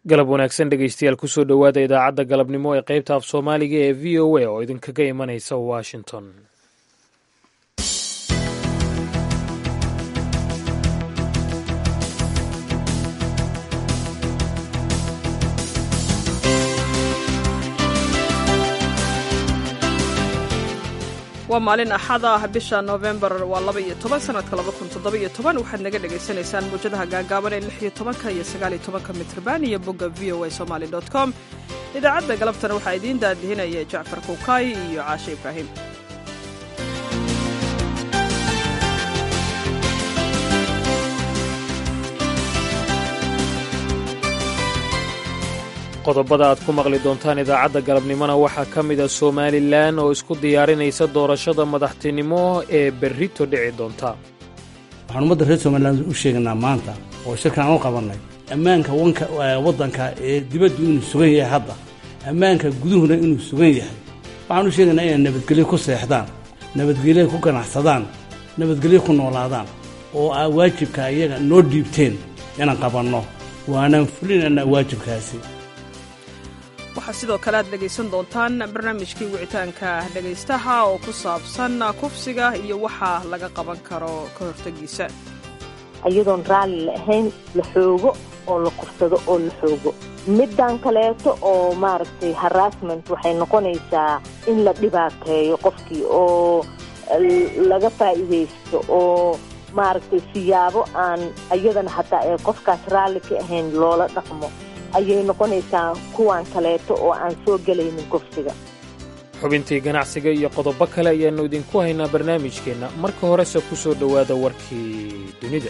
galab wanaagsan dhegeystayaal kusoo dhowaada idaacadda galabnimo ee qaybta af soomaaliga ee v o a oo idinkaga imanaysa washington waa maalin axad ah bisha noofembar waa laba iyo toban sanadka laba kun toddoba iyo toban waxaad naga dhagaysanaysaan muwjadaha gaagaaban ee lix iyo tobanka iyo sagaal iyo tobanka mitrban iyo bogga v o a somaali dot com idaacadda galabtana waxaa idiin daadihinaya jacfar kuukaay iyo caashe ibraahim qodobada aad ku maqli doontaan idaacadda galabnimona waxaa ka mid a somalilan oo isku diyaarinaysa doorashada madaxtinimo ee berrito dhici doonta waxaan ummadda reer somalilan u sheegaynaa maanta oo shirkan aan u qabannay ammaanka wanka waddanka ee dibaddu inuu sugan yahay hadda ammaanka guduhuna inuu sugan yahay waxaan u sheegaynaa inay nabadgelyo ku seexdaan nabadgelyo ku ganacsadaan nabadgelyo ku noolaadaan oo aa waajibka iyaga noo dhiibteen inaan qabanno waanaan fulinaynaa waajibkaasi waxaa sidoo kale aad dhegaysan doontaan barnaamijkii wicitaanka dhegaystaha oo ku saabsan kufsiga iyo waxa laga qaban karo ka hortegiisa iyadoon raalli la ahayn la xoogo oo la kufsado oo la xoogo middan kaleeto oo maaragtay harassment waxay noqonaysaa in la dhibaateeyo qofkii oo laga faa'iidaysto oo maaragtay siyaabo aan iyadana hataa ee qofkaas raalli ka ahayn loola dhaqmo ayay noqonaysaa kuwan kaleeto oo aan soo gelaynin kufsiga xubintii ganacsiga iyo qodobo kale ayaannu idinku haynaa barnaamijkeenna marka horese ku soo dhowaada warkii dunida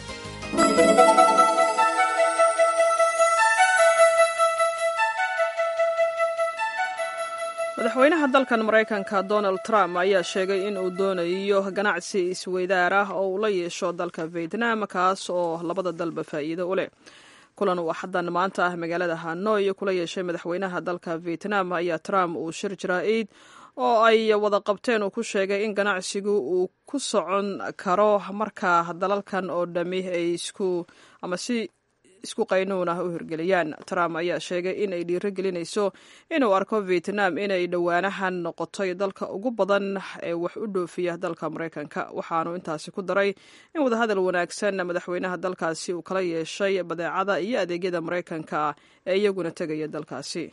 madaxweynaha dalkan maraykanka donald trump ayaa sheegay in uu doonayo ganacsi isweydaar ah oo uu la yeesho dalka vietnam kaas oo labada dalba faa'iido u leh kulan uu axaddan maanta ah magaalada hanoi kula yeeshay madaxweynaha dalka vietnam ayaa trump uu shir jaraa'id oo ay wada qabteen uu ku sheegay in ganacsigu uu ku socon karo marka dalalkan oo dhammi ay isku ama si isku qaynuun ah u hirgeliyaan trump ayaa sheegay in ay dhiiro gelinayso inuu arko vietnam inay dhowaanahan noqotay dalka ugu badan ee wax u dhoofiya dalka maraykanka waxaanu intaasi ku daray in wadahadal wanaagsan madaxweynaha dalkaasi uu kala yeeshay badeecada iyo adeegyada maraykanka ee iyaguna tegaya dalkaasi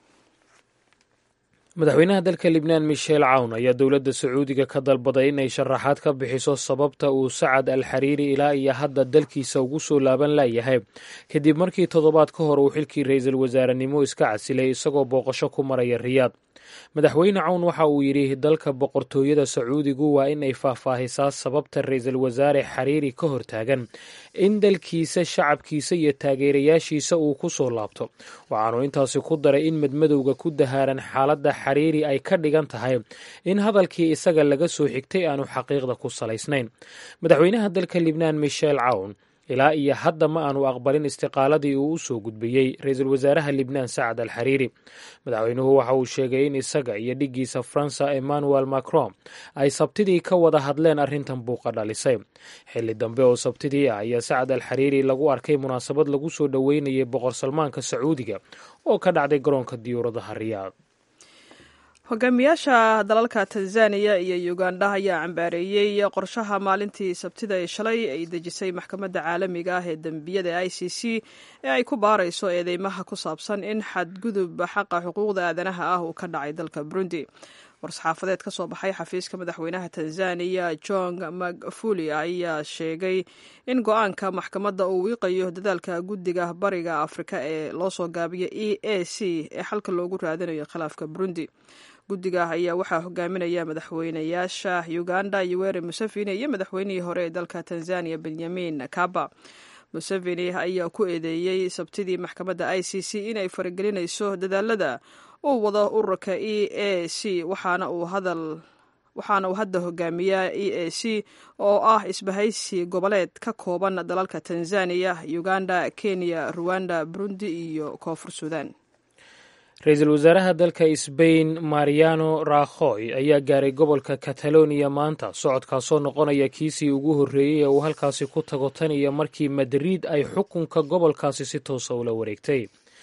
madaxweynaha dalka libnaan michel cawn ayaa dowladda sacuudiga ka dalbaday inay sharaxaad ka bixiso sababta uu sacad al xariiri ilaa iyo hadda dalkiisa ugu soo laaban layahay kadib markii toddobaad ka hor uu xilkii ra-iisul wasaarenimo iska casilay isagoo booqasho ku maraya riyaad madaxweyne cawn waxa uu yidhi dalka boqortooyada sacuudigu waa in ay faahfaahisaa sababta ra-iisul wasaare xariiri ka hortaagan in dalkiisa shacabkiisa iyo taageerayaashiisa uu ku soo laabto waxaanu intaasi ku daray in madmadowga ku dahaaran xaaladda xariiri ay ka dhigan tahay in hadalkii isaga laga soo xigtay aanu xaqiiqda ku salaysnayn madaxweynaha dalka libnaan michel cawn ilaa iyo hadda ma aanu aqbalin istiqaaladii uu u soo gudbiyey ra-iisul wasaaraha libnaan sacad al xariiri madaxweynuhu waxa uu sheegay in isaga iyo dhiggiisa faransa emmanuel macron ay sabtidii ka wada hadleen arrintan buuqa dhalisay xilli dambe oo sabtidii ah ayaa sacad al xariiri lagu arkay munaasabad lagu soo dhoweynayay boqor salmaanka sacuudiga oo ka dhacday garoonka diyuuradaha riyaad hogaamiyaasha dalalka tanzaniya iyo uganda ayaa cambaareeyey qorshaha maalintii sabtida ee shalay ay dejisay maxkamadda caalamiga ah ee dembiyada i c c ee ay ku baarayso eedeymaha ku saabsan in xadgudub xaqa xuquuqda aadanaha ah uu ka dhacay dalka burundi war-saxaafadeed ka soo baxay xafiiska madaxweynaha tanzaniya john magufuli ayaa sheegay in go-aanka maxkamadda uu wiiqayo dadaalka guddiga bariga afrika ee loo soo gaabiya e a c ee xalka loogu raadinayo khilaafka burundi guddiga ayaa waxaa hogaaminaya madaxweynayaasha uganda yoweri museveni iyo madaxweynihii hore ee dalka tanzaniya benyamin kaba museveni ayaa ku eedeeyey sabtidii maxkamadda i c c inay faragelinayso dadaalada uu wado ururka e a c waxaana uu hadal waxaana uu hadda hogaamiyaa e a c oo ah isbahaysi goboleed ka kooban dalalka tanzaniya uganda kenya ruwanda burundi iyo koonfur suudan ra-iisul wasaaraha dalka sbain mariano rakhoy ayaa gaaray gobolka kataloniya maanta socodkaasoo noqonaya kiisii ugu horreeyey ee uu halkaasi ku tago tan iyo markii madrid ay xukunka gobolkaasi si toosa ula wareegtay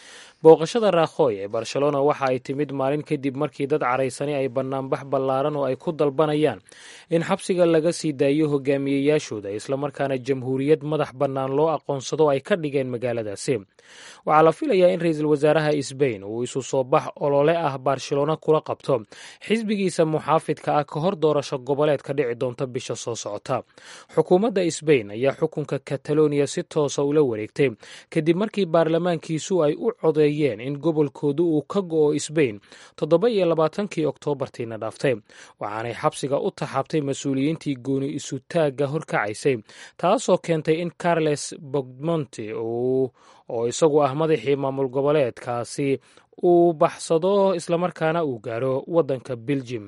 booqashada raakhoy ee barcelona waxa ay timid maalin kadib markii dad caraysani ay banaanbax ballaaran oo ay ku dalbanayaan in xabsiga laga sii daayo hogaamiyeyaashooda islamarkaana jamhuuriyad madax bannaan loo aqoonsado ay ka dhigeen magaaladaasi waxaa la filayaa in ra-iisul wasaaraha sbain uu isu soo bax olole ah barcelona kula qabto xisbigiisa muxaafidka ah ka hor doorasho goboleed ka dhici doonta bisha soo socota xukuumadda sbain ayaa xukunka kataloniya si toosa ula wareegtay kadib markii baarlamaankiisu ay u codeeyeen in gobolkoodu uu ka go'o sbain toddoba iyo labaatankii oktoobartiina dhaaftay waxaanay xabsiga u taxaabtay mas-uuliyiintii gooni isutaagga horkacaysay taasoo keentay in carles bogmonte oo isagu ah madaxii maamul goboleedkaasi uu baxsado islamarkaana uu gaaro waddanka beljim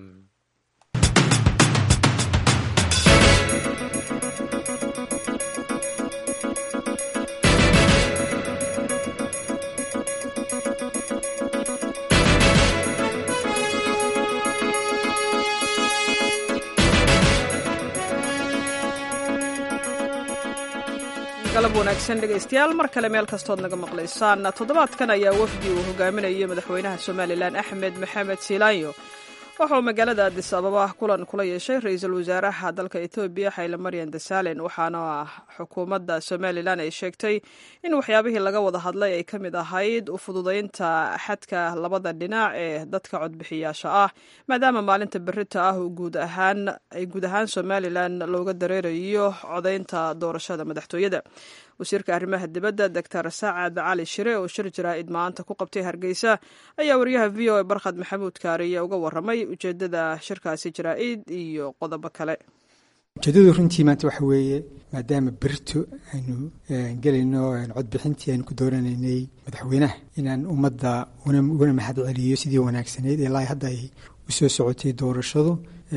galab wanaagsan dhegaystayaal mar kale meel kastood naga maqlaysaan toddobaadkan ayaa wafdi uu hogaaminayay madaxweynaha somalilan axmed maxamed silaanyo wuxuu magaalada adis ababa kulan kula yeeshay ra-iisul wasaaraha dalka etoobiya xayle maryan dasalen waxaana xukuumadda somalilan ay sheegtay in waxyaabihii laga wada hadlay ay ka mid ahayd u fududaynta xadka labada dhinac ee dadka codbixiyaasha ah maadaama maalinta berita ah guud ahaan ay guud ahaan somalilan looga dareerayo codaynta doorashada madaxtooyada wasiirka arrimaha dibadda doctor saacad cali shire oo shir jaraa'id maanta ku qabtay hargeysa ayaa wariyaha v o a barkhad maxamuud kaariye uga waramay ujeedada shirkaasi jaraa'id iyo qodobo kale ujeedadu runtii maanta waxa weeye maadaama berito aynu gelayno codbixintii aynu ku dooranaynay madaxweynaha inaan ummadda ugana mahad celiyo sidii wanaagsanayd ilaa hadda ay u soo socotay doorashadu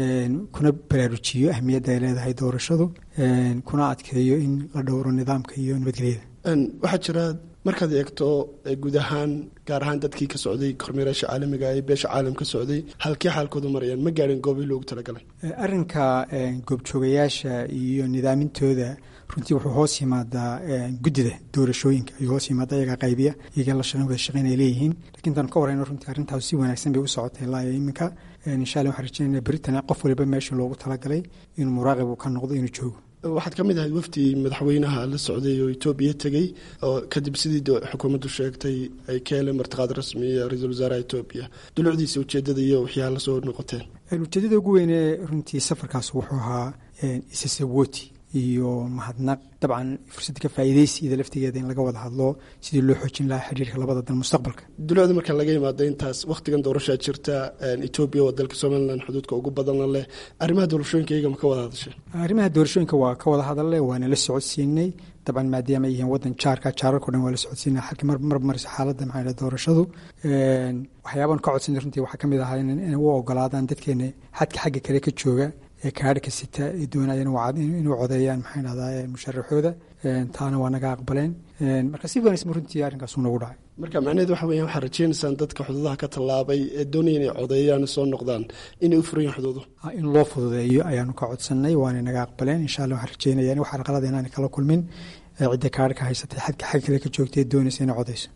kuna baraarujiyo ahmiyadda ay leedahay doorashadu kuna adkeeyo in la dhowro nidaamka iyo nabadgelyada waxaa jira markaad eegto guud ahaan gaar ahaan dadkii ka socday kormeeraasha caalamiga ee beesha caalam ka socday halkii xaalkoodu marayaan ma gaadhin goobii loogu talagalay arrinka goobjoogayaasha iyo nidaamintooda runtii wuxuu hoos yimaadaa guddida doorashooyinka ayuu hoos yimaada iyagaa qaybiya iyaga la wada shaqeyn ay leeyihiin lakiin intaan ka warayno runtii arrintaas si wanaagsan bay u socotay ilaa iyo iminka insha allah waxaan rajeynaya beritan qof waliba meesha loogu talagalay inuu muraaqib uu ka noqdo inuu joogo waxaad ka mid ahayd wafdi madaxweynaha la socday oo etoobiya tegey oo kadib sidii xukuumaddu sheegtay ay ka heleen martiqaad rasmiya ra-iisul wasaaraha etoobiya dulucdiisa ujeedada iyo waxyaa la soo noqoteen ujeedada ugu weyne runtii safarkaas wuxuu ahaa isasawoti iyo mahadnaq dabcan fursadda ka faa'iidaysi ida laftigeeda in laga wada hadlo sidii loo xoojin lahaa xiriirka labada dal mustaqbalka dulucda marka laga yimaado intaas wakhtigan doorashaa jirta etoobiya waa dalka somalilan xuduudka ugu badanna leh arrimaha doorashooyinka iyaga ma ka wada hadashay arrimaha doorashooyinka waa ka wada hadalne waana la socodsiinay dabcan maadaama ay yihiin wadan jaarka jaararko dhan waa la socodsiinay halkii mar mar marisa xaaladda maxaa doorashadu waxyaaban ka codsanay runtii waxaa ka mid ahaa inay u ogolaadaan dadkeena xadka xagga kale ka jooga ee kaadhka sita ay doonayeen inuu codeeyaan maxay dhahdaa musharaxooda taana waa naga aqbaleen marka si wanaagsan runtii arrinkaasuu nagu dhacay marka macnaheed waxa weeyaan waxaad rajeynaysaan dadka xuduudaha ka tallaabay ee doonaya inay codeeyaan soo noqdaan inay u furayin xuduudu in loo fududeeyo ayaanu ka codsanay waana naga aqbaleen insha allah waxaan rajeynaya in wax arqalada inaanay kala kulmin cidda kaadhka haysatay xadka xag kale ka joogtay ee doonaysa inay codeyso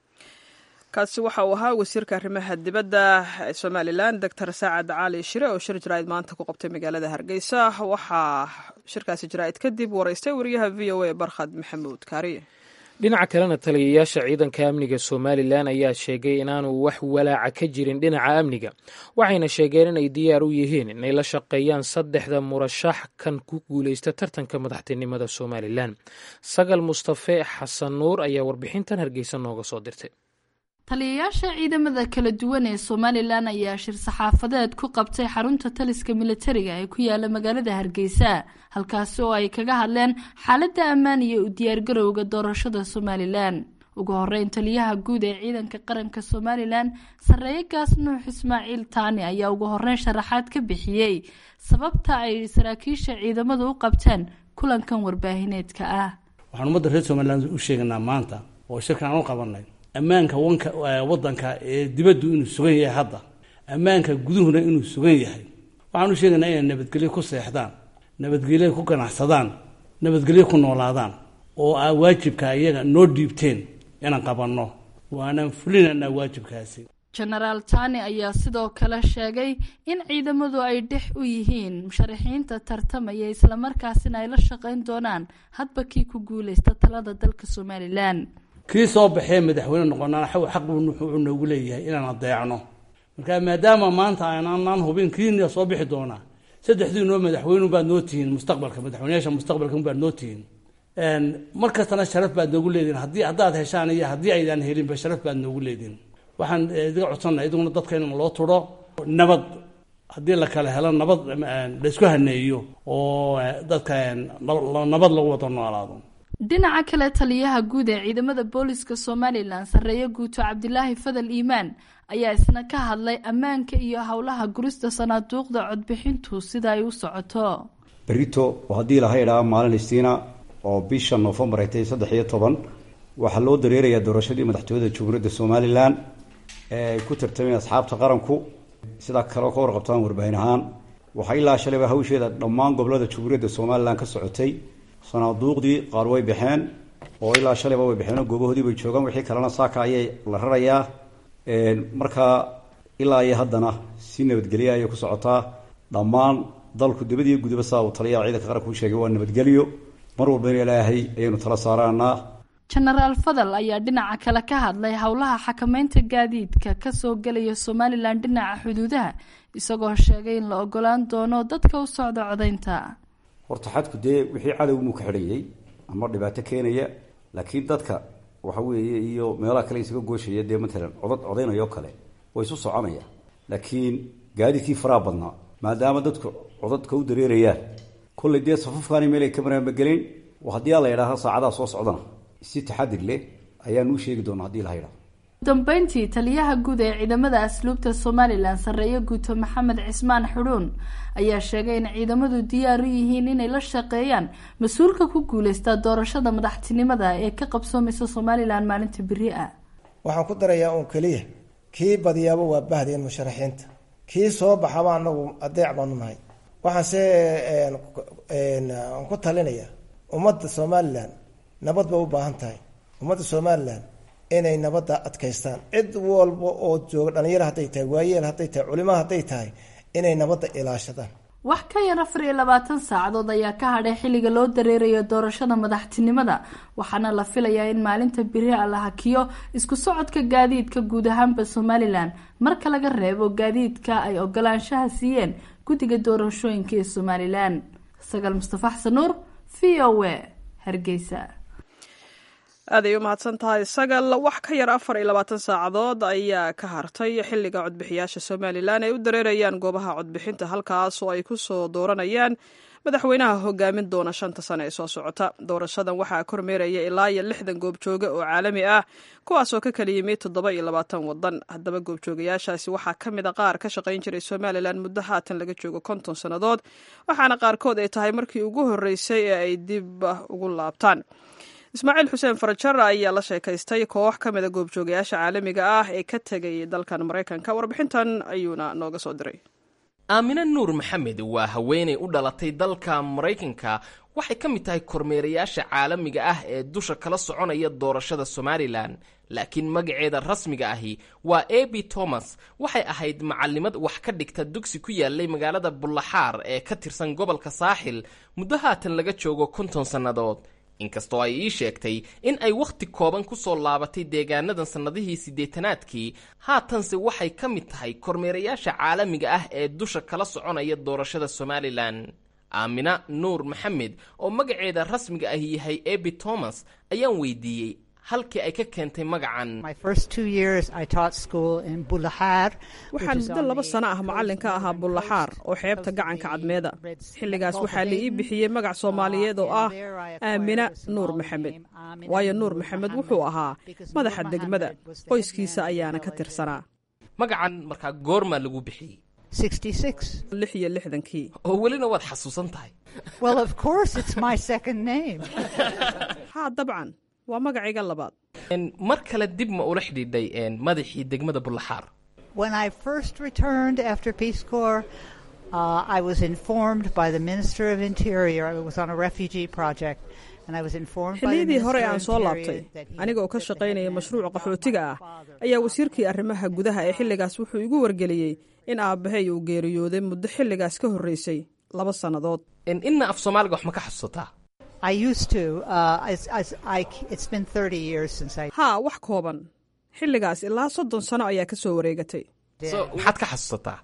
kaasi waxa uu ahaa wasiirka arrimaha dibadda ee somalilan doctor saacad cali shire oo shir jaraa'id maanta ku qabtay magaalada hargeysa waxaa shirkaasi jaraa'id kadib waraystay wariyaha v o a barkhad maxamuud kaariye dhinaca kalena taliyayaasha ciidanka amniga somalilan ayaa sheegay inaanu wax walaaca ka jirin dhinaca amniga waxayna sheegeen inay diyaar u yihiin inay la shaqeeyaan saddexda murashax kan ku guuleysta tartanka madaxtinimada somalilan sagal mustafe xasan nuur ayaa warbixintan hargeysa nooga soo dirtay taliyayaasha ciidamada kala duwan ee somalilan ayaa shir saxaafadeed ku qabtay xarunta taliska militariga ee ku yaala magaalada hargeysa halkaasi oo ay kaga hadleen xaaladda ammaan iyo u diyaargarowga doorashada somalilan ugu horeyn taliyaha guud ee ciidanka qaranka somalilan sarreeye gaas nuux ismaaciil taani ayaa ugu horeyn sharaxaad ka bixiyey sababta ay saraakiisha ciidamadu u qabteen kulankan warbaahineedka ah waxaan ummadda reer somalilan u sheeganaa maanta oo shirkan aan u qabanay ammaanka wanka wadanka ee dibaddu inuu sugan yahay hadda ammaanka guduhuna inuu sugan yahay waxaan u sheegaynaa inay nabadgelyo ku seexdaan nabadgelyo ku ganacsadaan nabadgelyo ku noolaadaan oo aa waajibka iyaga noo dhiibteen inaan qabanno waanaan fulinaynaa waajibkaasi jenaraal tani ayaa sidoo kale sheegay in ciidamadu ay dhex u yihiin musharaxiinta tartamaya islamarkaasina ay la shaqayn doonaan hadba kii ku guuleysta talada dalka somalilan kii soo baxee madaxweyne noqonaan xaq buu wuxuu noogu leeyahay inaan adeecno marka maadaama maanta aanaan hubin kiina soo bixi doonaa saddexdii noo madaxweyne baad noo tihiin mustaqbalka madaxweyneyaasha mustaqbalka baad noo tihiin mar kastana sharaf baad noogu leedihin haddii haddaad heshaan iyo haddii aydaan helinba sharaf baad noogu leedihin waxaan idiga codsannaha iduguna dadka in loo turo nabad haddii la kala helo nabad laysku haneeyo oo dadka nabad lagu wada noolaado dhinaca kale taliyaha guud ee ciidamada booliska somalilan sarreeye guuto cabdilaahi fadal iimaan ayaa isna ka hadlay ammaanka iyo howlaha gurista sanaaduuqda codbixintu sida ay u socoto berito oo haddii laha idhaa maalin istiina oo bisha noofembar ay tahay saddex iyo toban waxaa loo dareerayaa doorashadii madaxtooyada jamhuuriyadda somalilan ee ay ku tartameen asxaabta qaranku sidaa kaleo ka warqabtaan warbaahin ahaan waxaa ilaa shalayba hawsheeda dhammaan gobolada jamhuuriyadda somalilan ka socotay sanaaduuqdii qaar way baxeen oo ilaa shalayba way baxeen oo goobahoodii bay joogaan wixii kalena saaka ayay la rarayaa markaa ilaa iyo haddana si nabadgelya ayay ku socotaa dhammaan dalku dibadiyo gudaba saa uu taliyaha ciidanka qaranka u sheegay waa nabadgelyo mar walbana ilaahay ayaynu tala saaraanaa jenaraal fadal ayaa dhinaca kale ka hadlay howlaha xakameynta gaadiidka kasoo gelaya somalilan dhinaca xuduudaha isagoo sheegay in la ogolaan doono dadka u socda codaynta horta xadku dee wixii cadowmuu ka xidhayay ama dhibaato keenaya laakiin dadka waxa weeye iyo meelaha kale isaga gooshaya dee matalan codad codaynayoo kale way isu soconaya laakiin gaadiidkii faraha badnaa maadaama dadku codadka u dareerayaan kollay dee safafkaani meel ay ka maraanbagelin haddii la yidhaaha saacadaha soo socdana si taxadir leh ayaan uu sheegi doonaa hadii la yidhaho dambeyntii taliyaha guud ee ciidamada asluubta somalilan sarreeye guuto maxamed cismaan xudhuun ayaa sheegay in ciidamadu diyaar u yihiin inay la shaqeeyaan mas-uulka ku guuleysta doorashada madaxtinimada ee ka qabsoomaysa somalilan maalinta beri ah waxaan ku darayaa uun keliya kii badiyaaba waa bahdeen musharaxiinta kii soo baxaba anagu adeec baanu nahay waxaanse aan ku talinayaa ummadda somalilan nabad bay u baahan tahay ummadda somalilan inay nabadda adkaystaan cid walba oo jooga dhalinyaro hadday tahay waayeel hadday tahay culimo hadday tahay inay nabadda ilaashadaan wax ka yar afar iyo labaatan saacadood ayaa ka hadhay xilliga loo dareerayo doorashada madaxtinimada waxaana la filayaa in maalinta beri a la hakiyo isku socodka gaadiidka guud ahaanba somalilan marka laga reebo gaadiidka ay ogolaanshaha siiyeen guddiga doorashooyinka ee somalilan sagaal mustafa xasan nuur v o a hargeysa aaday u mahadsan tahay sagal wax ka yar afar iyo labaatan saacadood ayaa ka hartay xilliga codbixiyaasha somalilan ay u dareerayaan goobaha codbixinta halkaas oo ay ku soo dooranayaan madaxweynaha hogaamin doona shanta sane ee soo socota doorashadan waxaa kormeeraya ilaa iyo lixdan goobjooge oo caalami ah kuwaasoo ka kala yimid toddoba iyo labaatan wadan haddaba goobjoogayaashaasi waxaa ka mid a qaar ka shaqayn jiray somalilan muddo haatan laga joogo konton sannadood waxaana qaarkood ay tahay markii ugu horreysay ee ay dib ugu laabtaan ismaaciil xuseen farajar ayaa la sheekaystay koox ka mid a goobjoogayaasha caalamiga ah ee ka tegay dalkan maraykanka warbixintan ayuuna nooga soo diray aamine nuur maxamed waa haweenay u dhalatay dalka maraykanka waxay ka mid tahay kormeerayaasha caalamiga ah ee dusha kala soconaya doorashada somalilan laakiin magaceeda rasmiga ahi waa abi thomas waxay ahayd macalimad wax ka dhigta dugsi ku yaalay magaalada bullaxaar ee ka tirsan gobolka saaxil muddo haatan laga joogo konton sannadood inkastoo ay ii sheegtay in ay wakhti kooban ku soo laabatay deegaanadan sannadihii siddeetanaadkii haatanse waxay ka mid tahay kormeerayaasha caalamiga ah ee dusha kala soconaya doorashada somalilan aamina nuur maxamed oo magaceeda rasmiga ahi yahay ebi thomas ayaan weydiiyey halkii ay ka keentay magacan waxaan muddo laba sano ah macallin ka ahaa bullaxaar oo xeebta gacanka cadmeeda xilligaas waxaa la ii bixiyey magac soomaaliyeed oo ah aamina nuur maxamed waayo nuur maxamed wuxuu ahaa madaxa degmada qoyskiisa ayaana ka tirsanaa magacan markaa goormaa lagu bixiyey lix iyo lixdankii oo welina waad xasuusan tahay haa dabcan waa magacayga labaad mar kale dib ma ula xidhiidhay madaxii degmada bullaxaar Uh, I was informed by the Minister of Interior. I was on a refugee project. And I was informed by the xilliyadii hore Minister aan of soo laabtay Interior that he aniga oo ka shaqaynaya mashruuca qaxootiga ah ayaa wasiirkii arrimaha gudaha ee xilligaas wuxuu igu wargeliyey in aabbahay uu geeriyooday muddo xilligaas ka horreysay laba sannadood inna af soomaaliga wax ma ka xasuusataa I used to. Uh, as, as I, it's been 30 years since I. haa wax kooban xilligaas ilaa soddon sano ayaa ka soo wareegatay so maxaad ka xasuusataa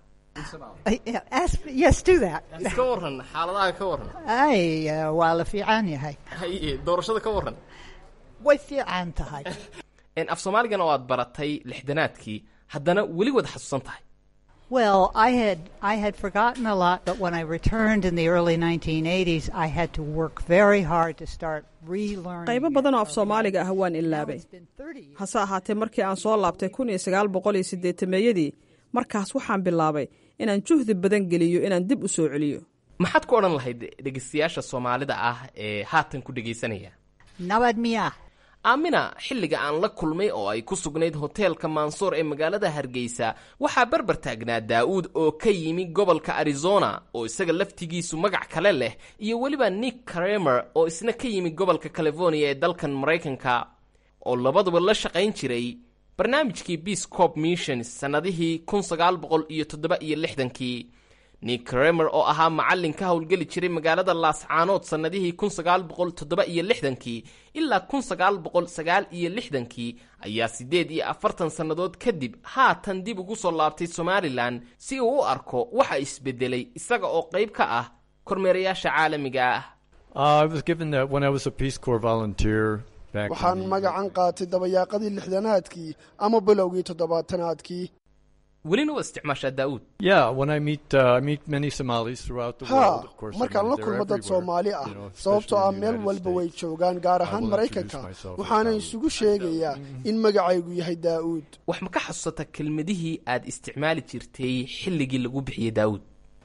Ask, yes, do that. iska waran xaaladaha ka waran Ay, uh, waa la fiican yahay. haye doorashada ka waran Way fiican tahay. En af soomaaligana oo aad baratay lixdanaadkii haddana weli wad xasuusan tahay Well, I had I had forgotten a lot, but when I returned in the early 1980s, I had to work very hard to start relearning. qaybo badan oo af soomaaliga ah waan ilaabay hase ahaatee markii aan soo laabtay kun iyo sagaal boqol iyo siddeetameeyadii markaas waxaan bilaabay inaan juhdi badan geliyo inaan dib u soo celiyo maxaad ku odhan lahayd dhegaystayaasha soomaalida ah ee haatan ku dhegaysanaya Nabad miya. aamina xilliga aan la kulmay oo ay ku sugnayd hoteelka mansoor ee magaalada hargeysa waxaa barbar taagnaa daa'uud oo ka yimi gobolka arizona oo isaga laftigiisu magac kale leh iyo weliba nick kramer oo isna ka yimi gobolka california ee dalkan maraykanka oo labaduba la shaqayn jiray barnaamijkii peace corp missions sannadihii kun sagaal boqol iyo toddoba iyo lixdankii nick kramer oo ahaa macallin ka howlgeli jiray magaalada laascaanood sannadihii kun sagaal boqol toddoba iyo lixdankii ilaa kun sagaal boqol sagaal iyo lixdankii ayaa siddeed iyo afartan sannadood kadib haatan dib ugu soo laabtay somalilan si uu u arko waxa isbedelay isaga oo qayb ka ah kormeerayaasha caalamiga ah Uh, I was given that when I was a Peace Corps volunteer back in waxaan magacan qaatay dabayaaqadii lixdanaadkii ama bilowgii toddobaatanaadkii welina waa isticmaashaa daa'uud Yeah, when I meet uh, I meet many Somalis throughout the haa world. Of course, I markaan mean, la they're kulmo dad everywhere, soomaali ah you know, sababtoo ah especially in the meel United walba way States. joogaan gaar I ahaan will maraykanka introduce myself as waxaana Dawood. isugu sheegayaa in magacaygu yahay daa'uud wax ma ka xasuusata kelmadihii aad isticmaali jirtay xilligii lagu bixiyey daa'uud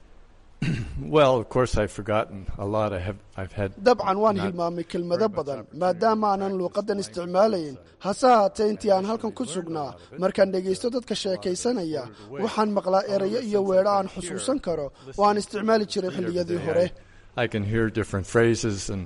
Well, of course, I've forgotten a lot. I have I've had dabcan waan not hilmaamay kelmado badan maadaama aanan luuqadan isticmaalayn hase haatee intii aan halkan ku sugnaa markaan dhegaysto dadka sheekaysanaya waxaan maqlaa erayo iyo weedho aan xusuusan karo oo aan isticmaali jiray xilliyadii hore I can hear different phrases and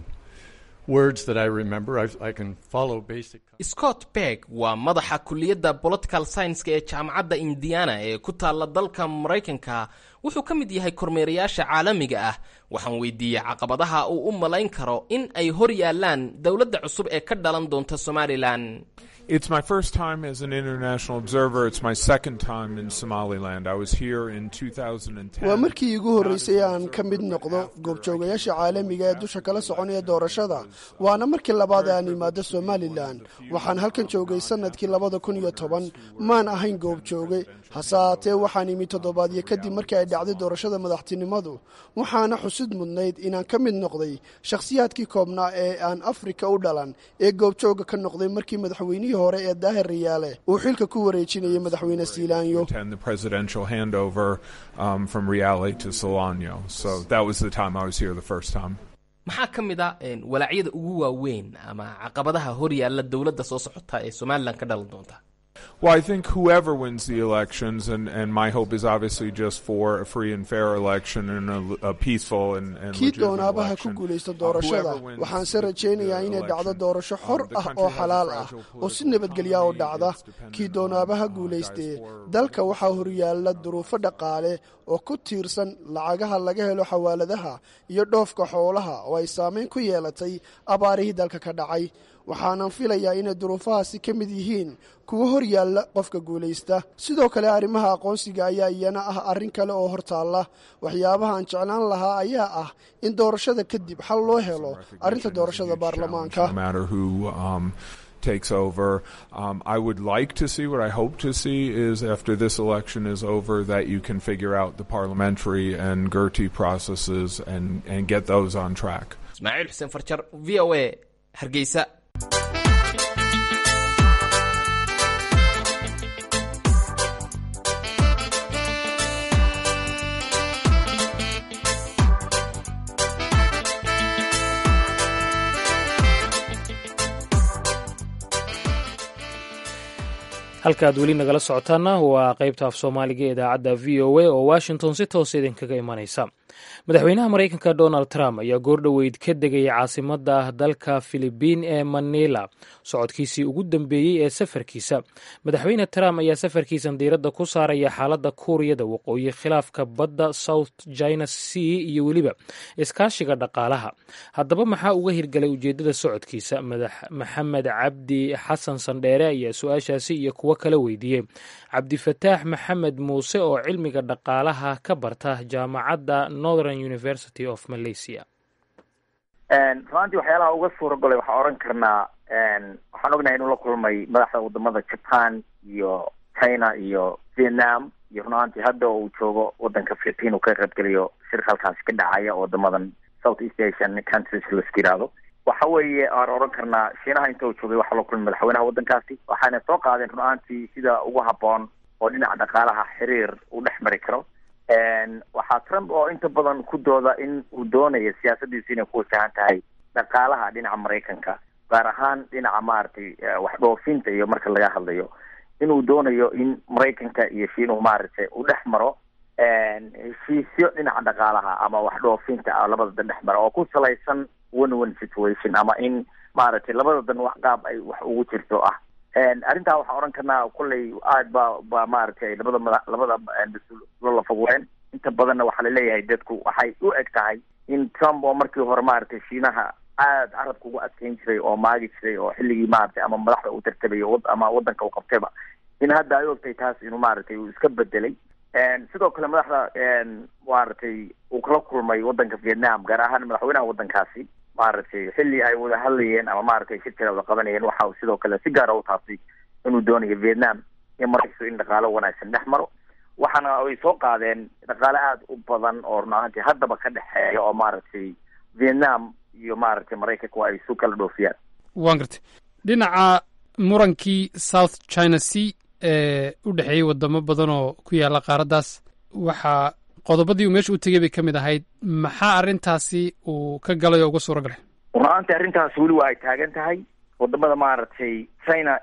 words that I remember. I, I can follow basic. scott berg waa madaxa kulliyadda political science-ka ee jaamacadda indiana ee ku taalla dalka maraykanka wuxuu ka mid yahay kormeerayaasha caalamiga ah waxaan weydiiyey caqabadaha uu u malayn karo in ay hor yaallaan dowladda cusub ee ka dhalan doonta somalilan It's my first time as an international observer. It's my second time in Somaliland. I was here in 2010. waa markii iigu horreysay aan ka mid noqdo goobjoogayaasha caalamiga ee dusha kala soconaya doorashada waana markii labaad ee aan imaado somalilan waxaan halkan joogay sannadkii labada kun iyo toban maan ahayn goobjooge hase haatee waxaan imi toddobaadyo kadib markii ay dhacday doorashada madaxtinimadu waxaana xusid mudnayd inaan ka mid noqday shakhsiyaadkii koobnaa ee aan afrika u dhalan ee goobjooga ka noqday markii madaxweynihii hore ee daahir riyaale uu xilka ku wareejinayay madaxweyne siilaanyo attend the presidential handover um, from Riale to Solano. So that was the time I was here the first time. maxaa ka mid a een, walaacyada ugu waaweyn ama caqabadaha hor yaalla dowladda soo socota ee somalilan ka dhalan doonta Well, I think whoever wins the elections, and, and my hope is obviously just for a free and fair election and a, a peaceful and, and kii legitimate doonaabaha ku election. guulaysta Uh, doorashada whoever wins waxaan se the- rajaynayaa the inay dhacdo election, doorasho xor um, the ah country oo has a xalaal ah fragile oo si political nabadgelya u economy dhacda that's dependent kii on, doonaabaha uh, guulaystee diaspora dalka waxaa horyaalla duruufo dhaqaale oo ku tiirsan lacagaha laga helo xawaaladaha iyo dhoofka xoolaha oo ay saamayn ku yeelatay abaarihii dalka ka dhacay waxaanan filayaa inay duruufahaasi ka mid yihiin kuwa hor yaalla qofka guulaysta sidoo kale arrimaha aqoonsiga ayaa iyana ah arrin kale oo hortaalla waxyaabaha aan jeclaan lahaa ayaa ah in doorashada kadib xal loo helo arrinta doorashada baarlamaanka no matter who um, takes over. Um, I would like to see what I hope to see is after this election is over that you can figure out the parliamentary and Gertie processes and, and get those on track. ismaaciil xuseen farjar v o a hargeysa halkaaad weli nagala socotaana waa qaybta af soomaaliga ee idaacadda v o a oo washington si toos idinkaga imanaysa madaxweynaha maraykanka donald trump ayaa goordhoweyd ka degaya caasimadda dalka filibiin ee manila socodkiisii ugu dambeeyey ee safarkiisa madaxweyne trump ayaa safarkiisan diiradda ku saaraya xaaladda kuuriyada waqooyi khilaafka badda south china sea iyo weliba iskaashiga dhaqaalaha haddaba maxaa uga hirgalay ujeeddada socodkiisa madax maxamed cabdi xasan sandheere ayaa su-aashaasi iyo kuwo kala weydiiyey cabdifataax maxamed muuse oo cilmiga dhaqaalaha ka barta jaamacadda northern university of malaysia runaantii waxyaalaha uga suura golay waxaan oran karnaa waxaan ognahay inuu la kulmay madaxda wadamada japan iyo china iyo vietnam iyo runaantii hadda uu joogo wadanka philippine uu ka qaybgeliyo shir halkaasi ka dhacaya wadamadan south east asian countries laska yihahdo waxa weeye aan oran karnaa shiinaha inta uu joogay waxaa la kulmay madaxweynaha waddankaasi waxaana soo qaadeen run-aantii sida ugu habboon oo dhinaca dhaqaalaha xiriir u dhex mari karo waxaa trump oo inta badan ku dooda in uu doonayo siyaasadiisu inay ku wajahan tahay dhaqaalaha dhinaca maraykanka gaar ahaan dhinaca maaragtay wax dhoofinta iyo marka laga hadlayo inuu doonayo in maraykanka iyo shiinuhu maaragtay uu dhex maro heshiisyo dhinaca dhaqaalaha ama wax dhoofinta labada dan dhex mara oo ku salaysan one one situation ama in maaragtay labada dan wax qaab ay wax ugu jirto ah arrintaa waxaan oran karnaa kolley aad ba ba maaragtay labada mada labada mas-uul la fogween inta badanna waxaa laleeyahay dadku waxay u eg tahay in trump oo markii hore maaragtay shiinaha aad carabka ugu adkeyn jiray oo maagi jiray oo xilligii maaragtay ama madaxda uu tartabayo ama wadanka uu qabtayba in hadda ay ogtay taas inuu maaragtay uu iska bedelay sidoo kale madaxda maaragtay uu kala kulmay wadanka vietnam gaar ahaan madaxweynaha wadankaasi maaragtay xilli ay wada hadlayeen ama maaragtay shirkada wada qabanayeen waxa uu sidoo kale si gaara u taabtay inuu doonayo vietnam in maraykanku in dhaqaalo wanaagsan dhex maro waxaana ay soo qaadeen dhaqaale aada u badan oo run ahaantii haddaba ka dhexeeya oo maaragtay vietnam iyo maaragtay maraykanku ay isu kala dhoofiyaan waan gartay dhinaca murankii south china sea ee u dhexeeyey wadamo badan oo ku yaalla qaaraddaas waxaa qodobadii uu meesha u tegey bay ka mid ahayd maxaa arrintaasi uu ka galay oo uga suura galay run-aantii arrintaas weli waa ay taagan tahay wadamada maaragtay china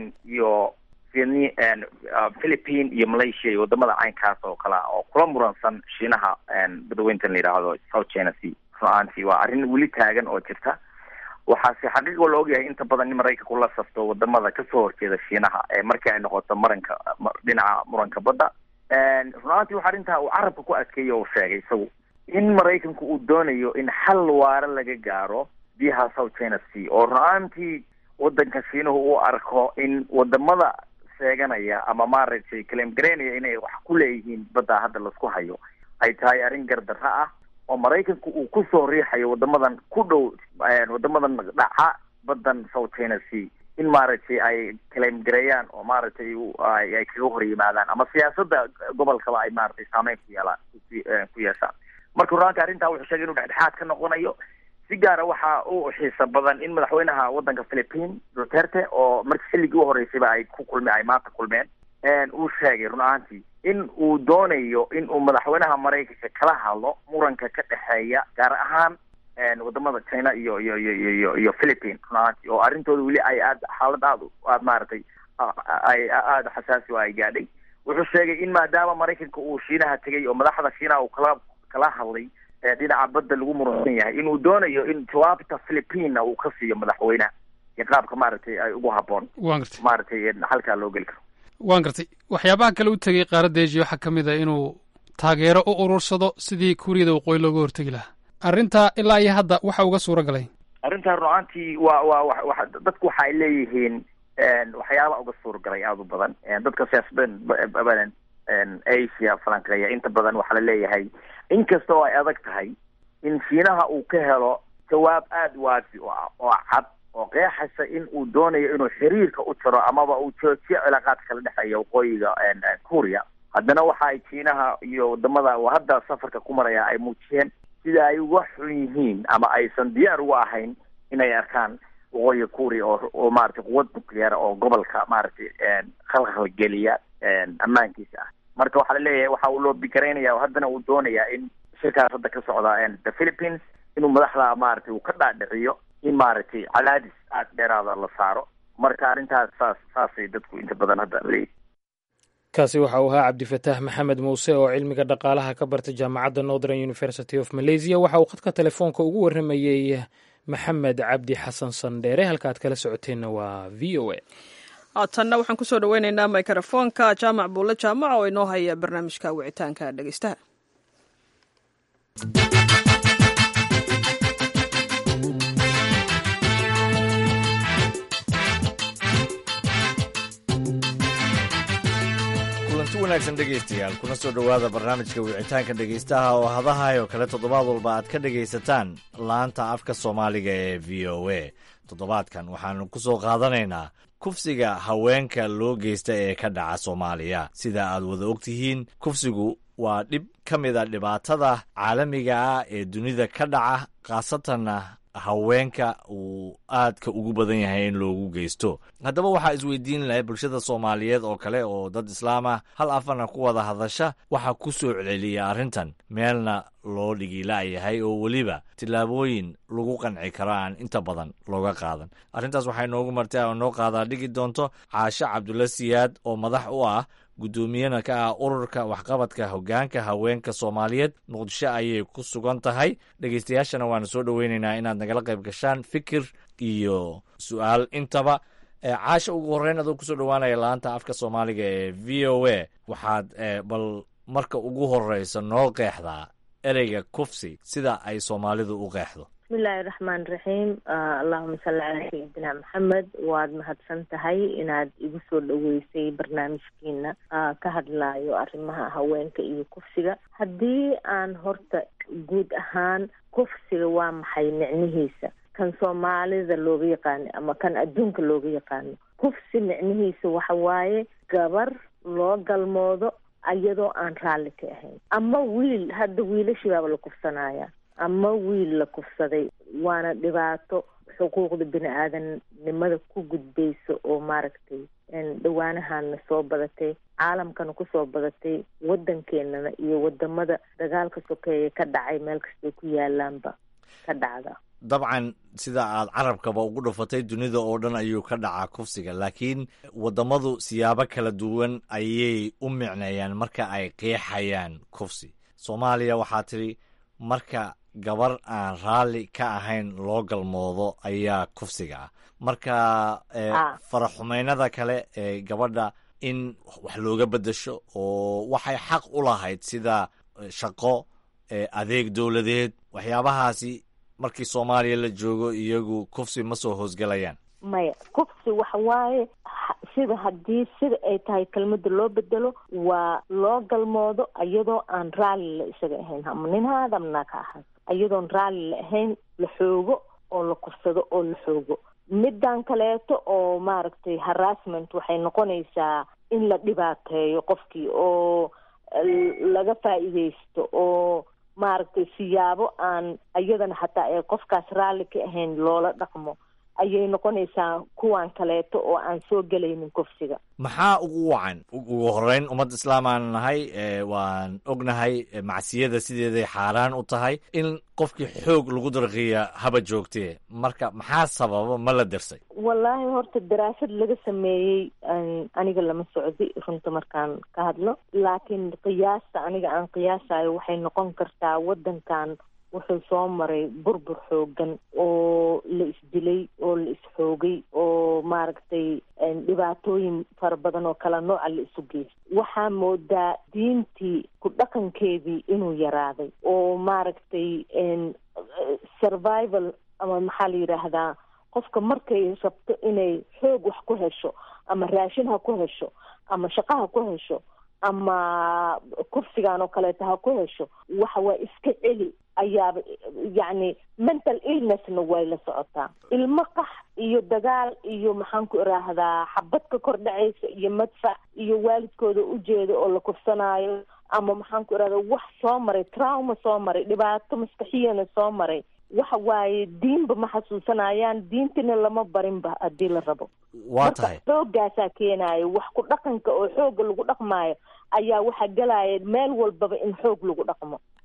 iyo vietni philippine iyo malaysia iyo wadamada caynkaas oo kale oo kula muransan shiinaha badaweyntan la yidhaahdo south china sea run-aantii waa arrin weli taagan oo jirta waxaase xaqiiqo la ogyahay inta badan in maraykanku la safto wadamada kasoo horjeeda shiinaha ee markii ay noqoto maranka dhinaca muranka badda run-aantii waxa arrintaa uu carabka ku adkeeyey oo sheegay isagu in maraykanku uu doonayo in xal waara laga gaaro biyaha south china sea oo run-aantii wadanka shiinuhu uu arko in wadamada sheeganaya ama maaragtay claim garaynaya inay wax ku leeyihiin badda hadda laisku hayo ay tahay arrin gardarro ah oo maraykanku uu kusoo riixayo wadamadan ku dhow wadamadan dhaca badan south china sea in maaragtay ay claim gareeyaan oo maaragtay ay kaga hor yimaadaan ama siyaasadda gobolkaba ay maaragtay saameyn ku yeelaan ku yeeshaan marka ruraanka arrintaa wuxuu sheegay inuu dhexdhexaad ka noqonayo si gaara waxa u xiisa badan in madaxweynaha wadanka philippine duterte oo marki xilligii u horeysayba ay ku kulme ay maanta kulmeen uu sheegay run ahaantii in uu doonayo in uu madaxweynaha maraykanka kala hadlo muranka ka dhexeeya gaar ahaan wadamada china iyo iyo iyo iyo iyo philippine run ahaantii oo arrintooda weli ay aad xaalad aad aad maaragtay ay aada xasaasi oo ay gaadhay wuxuu sheegay in maadaama maraykanka uu shiinaha tegay oo madaxda shiinaha uu kala kala hadlay dhinaca badda lagu muransan yahay inuu doonayo in jawaabta philippina uu ka siiyo madaxweynaha iyo qaabka maaragtay ay ugu habboon waan gartay maaragtay halkaa loo geli karo waan gartay waxyaabaha kale u tegey qaaradda asia waxaa ka mid a inuu taageero u urursado sidii kuuriyada waqooyi looga hortegi lahaa arrintaa ilaa iyo hadda waxa uga suura galay arrintaa run-aantii waa waa wa dadku waxa ay leeyihiin waxyaaba uga suura galay aada u badan dadka siyaasadan badan asia falanqeeya inta badan waxaa la leeyahay inkasta oo ay adag tahay in shiinaha uu ka helo jawaab aada waafi o ah oo cad oo qeexaysa in uu doonayo inuu xiriirka u jaro amaba uu joojiyo cilaaqaadka kala dhexeeya waqooyiga kuuriya haddana waxa ay shiinaha iyo wadamada hadda safarka ku maraya ay muujiyeen sida ay uga xun yihiin ama aysan diyaar uga ahayn inay arkaan waqooyiga kuuriya oo oo maaragtay quwad nucleara oo gobolka maaragtay khalkhal geliya ammaankiisa ah marka waxaa laleeyahay waxa uu loo bikaraynaya oo haddana uu doonayaa in shirkaas hadda ka socda the philippines inuu madaxda maaragtay uu ka dhaadhiciyo in maaragtay cadaadis aada dheeraada la saaro marka arrintaas saas saasay dadku inta badan hadda leeyihin kaasi waxa uu ahaa cabdifataax maxamed muuse oo cilmiga dhaqaalaha ka bartay jaamacadda northern university of malaysia waxa uu khadka telefoonka ugu warramayey maxamed cabdi xasan sandheere halka aad kala socoteenna waa v o a haatanna waxaan kusoo dhaweyneynaa mikrofoonka jaamac buulle jaamac oo inoo haya barnaamijka wicitaanka dhegeystaha kulanti wanaagsan dhegaystayaal kuna soo dhowaada barnaamijka wicitaanka dhegaystaha oo hadahay oo kale toddobaad walba aad ka dhegaysataan laanta afka soomaaliga ee v o a toddobaadkan waxaanu ku soo qaadanaynaa kufsiga haweenka loo geysta ee ka dhaca soomaaliya sida aad wada ogtihiin kufsigu waa dhib ka mid a dhibaatada caalamiga ah ee dunida ka dhaca khaasatanna haweenka uu aadka ugu badan yahay in loogu geysto haddaba waxaa isweydiin lahay bulshada soomaaliyeed oo kale oo dad islaam ah hal afana ku wada hadasha waxaa ku soo celceliya arrintan meelna loo dhigila'yahay oo weliba tillaabooyin lagu qanci karo aan inta badan looga qaadan arrintaas waxay noogu martay oo noo qaadaa dhigi doonto caashe cabdulla siyaad oo madax u ah guddoomiyana ka ah ururka waxqabadka hoggaanka haweenka soomaaliyeed muqdisho ayay ku sugan tahay dhegaystayaashana waanu soo dhoweynaynaa inaad nagala qayb gashaan fikir iyo su-aal intaba caasha ugu horreyn adoo kusoo dhowaanaya laanta afka soomaaliga ee v o a waxaad bal marka ugu horreysa noo qeexdaa ereyga kufsi sida ay soomaalidu u qeexdo bismillahi raxmaan raxiim allahuma salli calaa sayidina maxamed waad mahadsan tahay inaad igu soo dhoweysay barnaamijkiina ka hadlayo arrimaha haweenka iyo kufsiga haddii aan horta guud ahaan kufsiga waa maxay micnihiisa kan soomaalida looga yaqaano ama kan adduunka looga yaqaano kufsi micnihiisa waxa waaye gabar loo galmoodo iyadoo aan raalli ka ahayn ama wiil hadda wiilashibaaba la kufsanaya ama wiil la kufsaday waana dhibaato xuquuqda bini aadamnimada ku gudbaysa oo maaragtay dhawaanahaana soo badatay caalamkana kusoo badatay waddankeenana iyo wadamada dagaalka sokeeya ka dhacay meel kastay ku yaalaanba ka dhacda dabcan sida aad carabkaba ugu dhufatay dunida oo dhan ayuu ka dhacaa kufsiga laakiin wadamadu siyaabo kala duwan ayay u micneeyaan marka ay qeexayaan kufsi soomaaliya waxaa tidhi marka gabar aan raalli ka ahayn loo galmoodo ayaa kufsiga ah marka faraxumeynada kale ee gabadha in wax looga beddesho oo waxay xaq u lahayd sida shaqo adeeg dowladeed waxyaabahaasi markii soomaaliya la joogo iyagu kufsi ma soo hoosgelayaan maya kufsi waxa waaye sida haddii sida ay tahay kelmada loo bedelo waa loo galmoodo iyadoo aan raalli la isaga ahayn ama nin ha aada amnaa ka ahaad iyadoon raalli la ahayn la xoogo oo la kufsado oo la xoogo middan kaleeto oo maaragtay harassment waxay noqonaysaa in la dhibaateeyo qofkii oo laga faa'iidaysto oo maaragtay siyaabo aan iyadana hataa ee qofkaas raalli ka ahayn loola dhaqmo ayay noqonaysaa kuwan kaleeto oo aan soo gelaynin kufsiga maxaa ugu wacan ugu horeyn ummad islaamaan nahay waan ognahay macsiyada sideeday xaaraan u tahay in qofkii xoog lagu darqiya haba joogtee marka maxaa sababa ma la dirsay wallaahi horta daraasad laga sameeyey aniga lama socdi runta markaan ka hadlo laakiin qiyaasta aniga aan qiyaasayo waxay noqon kartaa waddankan wuxuu soo maray burbur xoogan oo la isdilay oo la isxoogay oo maaragtay dhibaatooyin fara badan oo kala nooca la isu geystay waxaa moodaa diintii ku dhaqankeedii inuu yaraaday oo maaragtay survival ama maxaa la yidhaahdaa qofka markay rabto inay xoog wax ku hesho ama raashin ha ku hesho ama shaqo ha ku hesho ama kursigan oo kaleeto ha ku hesho waxa waa iska celi ayaaba yacni mental illnessna way la socotaa ilmo qax iyo dagaal iyo maxaan ku iraahdaa xabad ka kor dhacaysa iyo madfac iyo waalidkooda ujeeda oo la kufsanaayo ama maxaan ku irahdaa wax soo maray trauma soo maray dhibaato maskaxiyana soo maray waxa waaye diinba ma xasuusanayaan diintina lama barinba haddii la rabo waa tahay xoogaasaa keenaayo wax ku dhaqanka oo xooga lagu dhaqmaayo ayaa waxaa gelaya meel walbaba in xoog lagu dhaqmo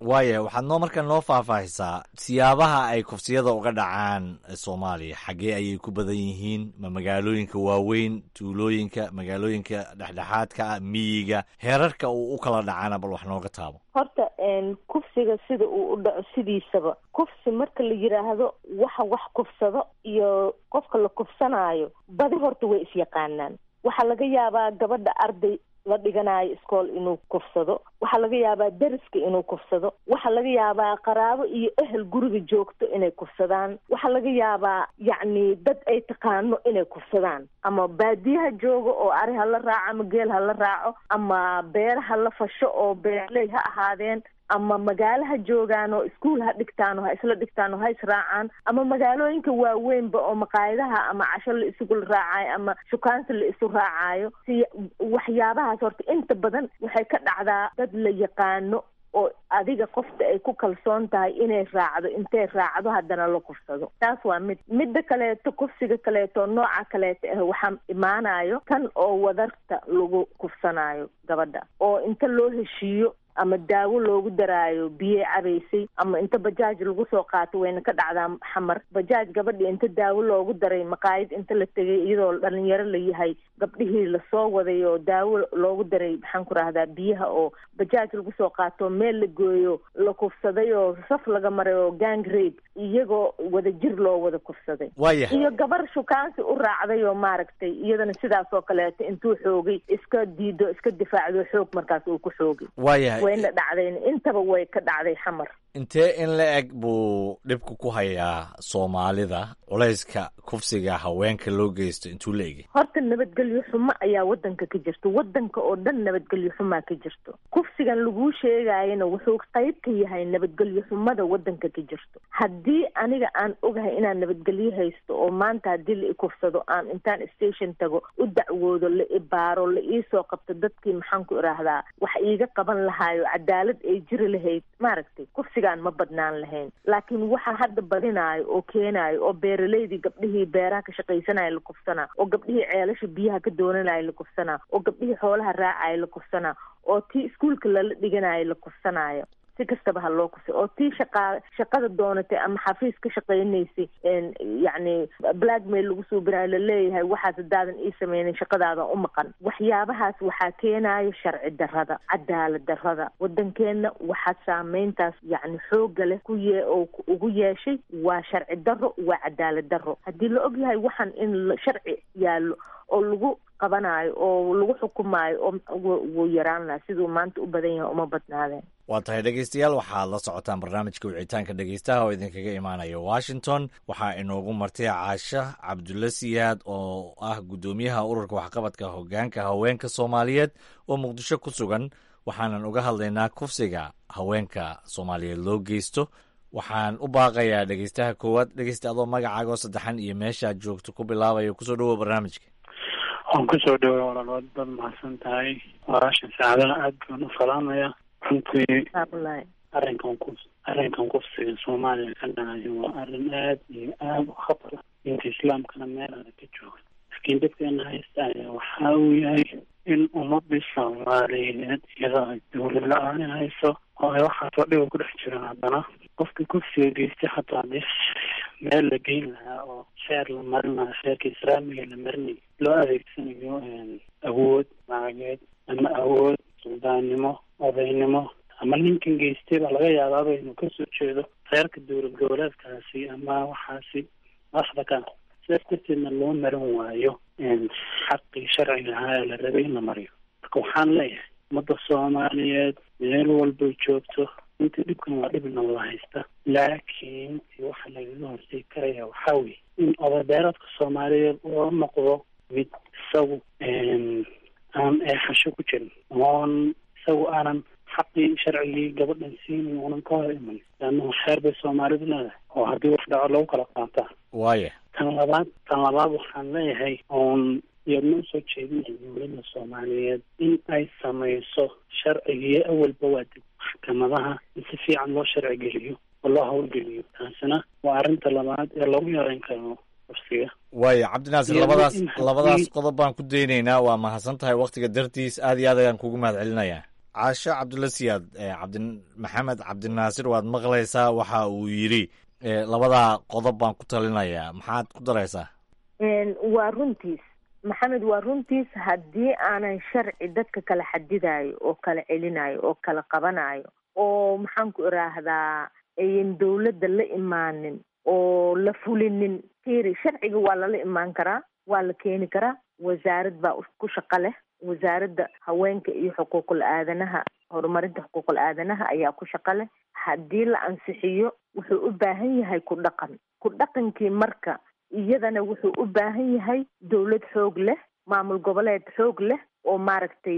waaya waxaad noo markaa noo faahfaahisaa siyaabaha ay kufsiyada uga dhacaan soomaaliya xaggee ayay ku badan yihiin ma magaalooyinka waaweyn tuulooyinka magaalooyinka dhexdhexaadka ah miyiga heerarka uu u kala dhacaana bal wax nooga taabo horta kufsiga sida uu u dhaco sidiisaba kufsi marka la yidhaahdo waxa wax kufsado iyo qofka la kufsanaayo badi horta way isyaqaanaan waxaa laga yaabaa gabadha arday la dhiganayo iskool inuu kufsado waxaa laga yaabaa deriska inuu kufsado waxaa laga yaabaa qaraabo iyo ehel guriga joogto inay kufsadaan waxaa laga yaabaa yacni dad ay taqaano inay kufsadaan ama baadiyaha jooga oo ari ha la raaco ama geel ha la raaco ama beer ha la fasho oo beerley ha ahaadeen ama magaalaha joogaan oo iskuol ha dhigtaan oo ha isla dhigtaan oo ha israacaan ama magaalooyinka waaweynba oo maqaayadaha ama casho la isugu raacayo ama shukaansi la isu raacayo si waxyaabahaas horta inta badan waxay ka dhacdaa dad la yaqaano oo adiga qofta ay ku kalsoon tahay inay raacdo intay raacdo haddana la kufsado taas waa mid midda kaleeto kufsiga kaleeto nooca kaleeto ah waxaa imaanayo tan oo wadarta lagu kufsanayo gabadha oo inta loo heshiiyo ama daawo loogu daraayo biyey cabaysay ama inta bajaaj lagu soo qaato wayna ka dhacdaa xamar bajaaj gabadhii inta daawo loogu daray maqaayad inta la tegay iyadoo dhalinyaro la yahay gabdhihii lasoo waday oo daawo loogu daray maxaan ku rahdaa biyaha oo bajaaj lagu soo qaato meel la gooyo la kufsaday oo saf laga maray oo gang rape iyagoo wada jir loo wada kufsaday waayahay iyo gabar shukaansi u raacday oo maaragtay iyadana sidaas oo kaleeto intuu xoogay iska diido iska difaacdo xoog markaas uu ku xoogay waayahay wayna dhacdayn intaba way ka dhacday xamar intee in la eg buu dhibku ku hayaa soomaalida culayska kufsiga haweenka loo geysto intuu la egay horta nabadgelyo xumo ayaa wadanka ka jirto wadanka oo dhan nabadgelyo xumaa ka jirto kufsigan laguu sheegayana wuxuu qayb ka yahay nabadgelyo xumada wadanka ka jirto haddii aniga aan ogahay inaan nabadgelyo haysto oo maanta haddii la ikufsado aan intaan station tago u dacwoodo la ibaaro la iisoo qabto dadkii maxaan ku idhaahdaa wax iiga qaban lahaayo cadaalad ay jiri lahayd maaragtay kufsigaan ma badnaan lahayn laakiin waxa hadda badinaayo oo keenaayo oo beeraleydii gabdhihii beeraha ka shaqaysanaya la kufsanaa oo gabdhihii ceelasha biyaha ka doonanaya la kufsanaa oo gabdhihii xoolaha raacaya la kufsanaa oo tii iskuolka lala dhiganayo la kufsanaayo si kastaba ha loo kufsa oo tii shaqaa shaqada doonatay ama xafiis ka shaqaynaysay yacni blackmail lagu suubinayo laleeyahay waxaas haddaadan ii sameynin shaqadaadan u maqan waxyaabahaas waxaa keenayo sharci darrada cadaalad darrada wadankeenna waxaa saameyntaas yacni xooga leh ku yee oo ugu yeeshay waa sharci darro waa cadaalad darro haddii la og yahay waxaan in sharci yaallo oo lagu qabanayo oo lagu xukumaayo oo wuu yaraan lahaa siduu maanta u badan yahay uma badnaadeen waa tahay dhegeystayaal waxaad la socotaan barnaamijka wicitaanka dhegeystaha oo idinkaga imaanaya washington waxaa inoogu martay caasha cabdulla siyaad oo ah guddoomiyaha ururka waxqabadka hogaanka haweenka soomaaliyeed oo muqdisho ku sugan waxaanan uga hadlaynaa kufsiga haweenka soomaaliyeed loo geysto waxaan u baaqayaa dhegeystaha koowaad dhegeysta adoo magacaaga oo saddexan iyo meeshaad joogto ku bilaabaya kusoo dhawoa barnaamijka waan kusoo dhaway walaalood baad mahadsan tahay walaashan saacadaha aad baan u salaamaya runtii arrinkan ku arrinkan kufsiga soomaaliya ka dhacayo waa arrin aad iyo aad u khatar ah diinta islaamkana meel adag ka jooga laakiin dadkeena haysta ayaa waxa uu yahay in ummadii soomaaliyeed iyadoo ay dawlad la-aan hayso oo ay waxaasoo dhiba ku dhex jiraan haddana qofkii kufsiga geystay xataa hadii meel la geyn lahaa oo sheer la marin lahaa sheerka islaamiga la marinayo loo adeegsanayo awood macageed ama awood suldaannimo odaynimo ama ninkan geystay baa laga yaabaaba inuu kasoo jeedo reerka dowlad goboleedkaasi ama waxaasi madaxda ka sidaas darteedna loo marin waayo xaqii sharciga ahaa ee la rabay in la mariyo marka waxaan leeyahay ummadda soomaaliyeed meel walbay joogto inta dhibkan waa dhib nabada haysta laakiin waxa lagaga hortegi karaya waxaa weye in odabeeradka soomaaliyeed oo noqdo mid isagu aan eexasho ku jirin oon isagu aanan xaqii sharcigii gabadhan siinin uunan ka hor iman leanna xeer bay soomaalidu leedahay oo haddii wax dhaco lagu kala qaataa waaya tan labaad tan labaad waxaan leeyahay oon iyadna usoo jeedinaya dowladda soomaaliyeed in ay samayso sharcigii awalba waa dib maxkamadaha in si fiican loo sharci geliyo oo loo howlgeliyo taasina waa arrinta labaad ee lagu yareyn karo kufsiga waaya cabdinaasir labadaas labadaas qodob baan ku daynaynaa waa mahadsan tahay waktiga dartiis aad iyo aad ayaan kugu mahad celinayaa caasho cabdulla siyaad cabdi maxamed cabdinaasir waad maqlaysaa waxa uu yidhi labadaa qodob baan ku talinayaa maxaad ku daraysaa waa runtiis maxamed waa runtiis haddii aanan sharci dadka kala xadidayo oo kala celinayo oo kala qabanayo oo maxaan ku iraahdaa ayan dawladda la imaanin oo la fulinin tiri sharciga waa lala imaan karaa waa la keeni karaa wasaarad baa ku shaqo leh wasaaradda haweenka iyo xuquuqul aadanaha horumarinta xuquuqul aadanaha ayaa ku shaqo leh haddii la ansixiyo wuxuu u baahan yahay ku dhaqan ku dhaqankii marka iyadana wuxuu u baahan yahay dawlad xoog leh maamul goboleed xoog leh oo maaragtay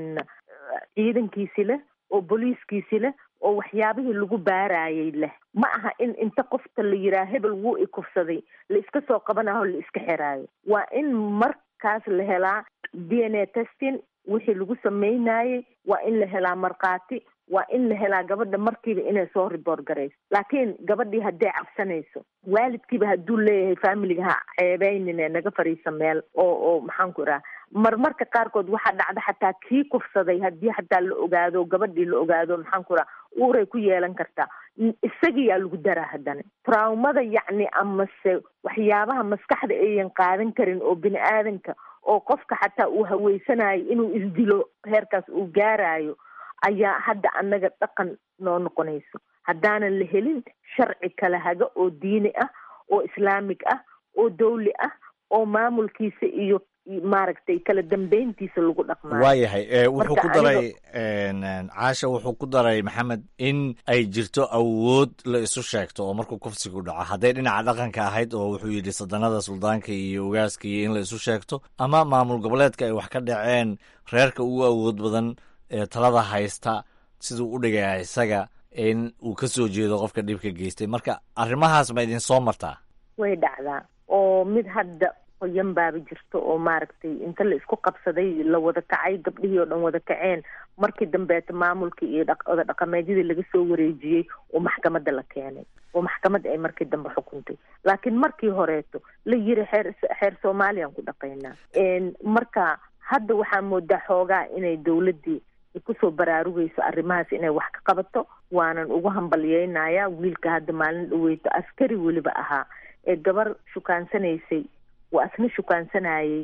ciidankiisi leh oo booliiskiisi leh oo waxyaabihii lagu baarayay leh ma aha in inta qofta la yiraa hebel wuu ikufsaday la iska soo qabanaho la iska xiraayo waa in markaas la helaa d n a testing wixii lagu sameynayay waa in la helaa markhaati waa in la helaa gabadha markiiba inay soo riboort garayso laakiin gabadhii hadday cabsanayso waalidkiiba hadduu leeyahay familiga ha ceebeynine naga fariisa meel oo oo maxaan ku idhaha marmarka qaarkood waxaa dhacda xataa kii kufsaday haddii xataa la ogaado gabadhii la ogaado maxaan ku idhaha uuray ku yeelan kartaa isagiyaa lagu daraa haddana traumada yacni amase waxyaabaha maskaxda ayan qaadan karin oo bini aadanka oo qofka xataa uu haweysanayo inuu isdilo heerkaas uu gaarayo ayaa hadda annaga dhaqan noo noqonayso haddaanan la helin sharci kala haga oo diini ah oo islaamig ah oo dawli ah oo maamulkiisa iyo maaragtay kala dambeyntiisa lagu dhaqmaayo waayahay wuxuu ku daray caasha wuxuu ku daray maxamed in ay jirto awood la isu sheegto oo markuu kufsigu dhaco hadday dhinaca dhaqanka ahayd oo wuxuu yidhi sadanada suldaanka iyo ogaaska iyo in la isu sheegto ama maamul goboleedka ay wax ka dhaceen reerka ugu awood badan ee talada haysta siduu u dhigaya isaga in uu ka soo jeedo qofka dhibka geystay marka arrimahaas ma idin soo martaa way dhacdaa oo mid hadda qoyan baaba jirto oo maaragtay inta la isku qabsaday la wada kacay gabdhihii oo dhan wada kaceen markii dambeeta maamulkii iyo oda dhaqameedyadii laga soo wareejiyey oo maxkamadda la keenay oo maxkamadda ay markii dambe xukuntay laakiin markii horeeto la yiri xeer xeer soomaaliyaan ku dhaqaynaa marka hadda waxaa moodaa xoogaa inay dawladdii kusoo baraarugayso arrimahaas inay wax ka qabato waanan ugu hambalyeynaya wiilka hadda maalin dhaweyto askari weliba ahaa ee gabar shukaansanaysay waa asna shukaansanayay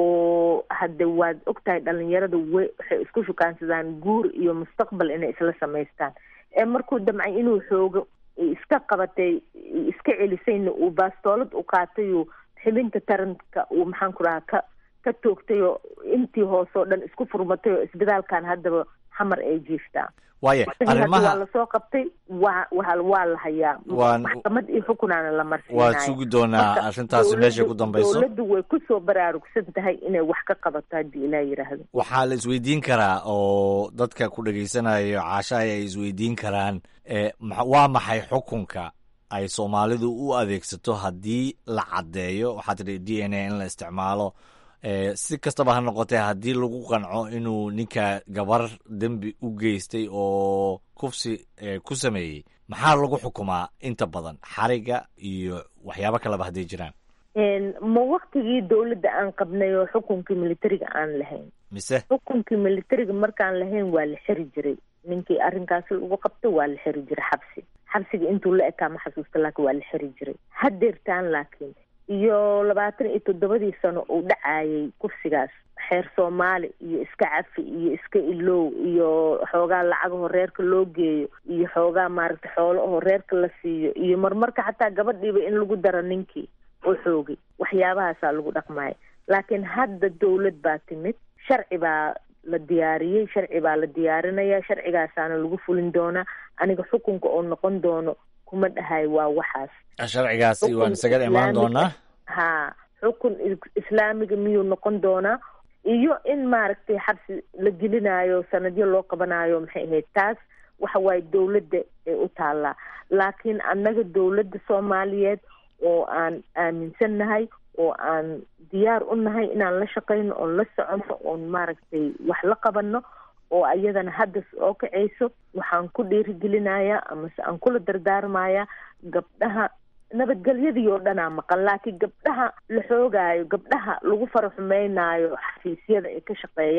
oo hadde waad ogtahay dhalinyarada we waxay isku shukaansadaan guur iyo mustaqbal inay isla samaystaan ee markuu damcay inuu xoogo iska qabatay iska celisayna uu baastoolad u qaatay uu xibinta taranka uu maxaan ku dhahaa ka ka toogtay oo intii hoose oo dhan isku furmatay oo isbitaalkan haddaba xamar ay jiiftaa waaya waa arrimaha lasoo qabtay waa waa waa la hayaa Waan- maxkamad iyo xukunaana la marsiinaya waad sugi doonaa Marka arrintaasi meesha ku dowladdu- dambayso dowladdu way kusoo baraarugsan tahay inay wax ka qabato haddii ilaa yidhaahdo waxaa la isweydiin karaa oo dadka ku dhegaysanayo caashahay ay isweydiin karaan e, ma- waa maxay xukunka ay soomaalidu u adeegsato haddii la caddeeyo waxaa tidhi d n a in la isticmaalo e, si kastaba ha noqotee haddii lagu qanco inuu ninka gabar dembi u geystay oo kufsi e, ku sameeyey maxaa lagu xukumaa inta badan xariga iyo waxyaabo kaleba hadday jiraan Een, ma waktigii dowladda aan qabnay oo xukunkii militariga aan lahayn mise xukunkii militariga markaan lahayn waa la xiri jiray ninkii arrinkaasi lagu qabto waa la xiri jiray xabsi xabsiga intuu la ekaa ma xasuusta laakiin waa la xiri jiray haddeertaan laakiin iyo labaatan iyo toddobadii sano uu dhacayay kufsigaas xeer soomaali iyo iska cafi iyo iska ilow iyo xoogaa lacagaho reerka loo geeyo iyo xoogaa maaragtay xoolo aho reerka la siiyo iyo marmarka xataa gabadhiiba in lagu daro ninkii oo xoogay waxyaabahaasaa lagu dhaqmaya laakiin hadda dowlad baa timid sharci baa la diyaariyey sharci baa la diyaarinaya sharcigaasaana lagu fulin doonaa aniga xukunka oo noqon doono kuma dhahay waa waxaas sharcigaasi waan isaga imaan doonaa ha xukun is- islaamiga miyuu noqon doonaa iyo in maaragtay xabsi la gelinayo sanadyo loo qabanayo maxay ahayd taas waxa waaye dowladda ee u taallaa laakiin annaga dowladda soomaaliyeed oo aan aaminsannahay oo aan diyaar u nahay inaan la shaqayno oon la soconno oon maaragtay wax la qabanno oo ayadana hadda soo kacayso waxaan ku dhiirigelinayaa amase aan kula dardaarmayaa gabdhaha nabadgelyadii oo dhanaa maqan laakiin gabdhaha la xoogaayo gabdhaha lagu fara xumeynaayo xafiisyada ay ka shaqeeyaan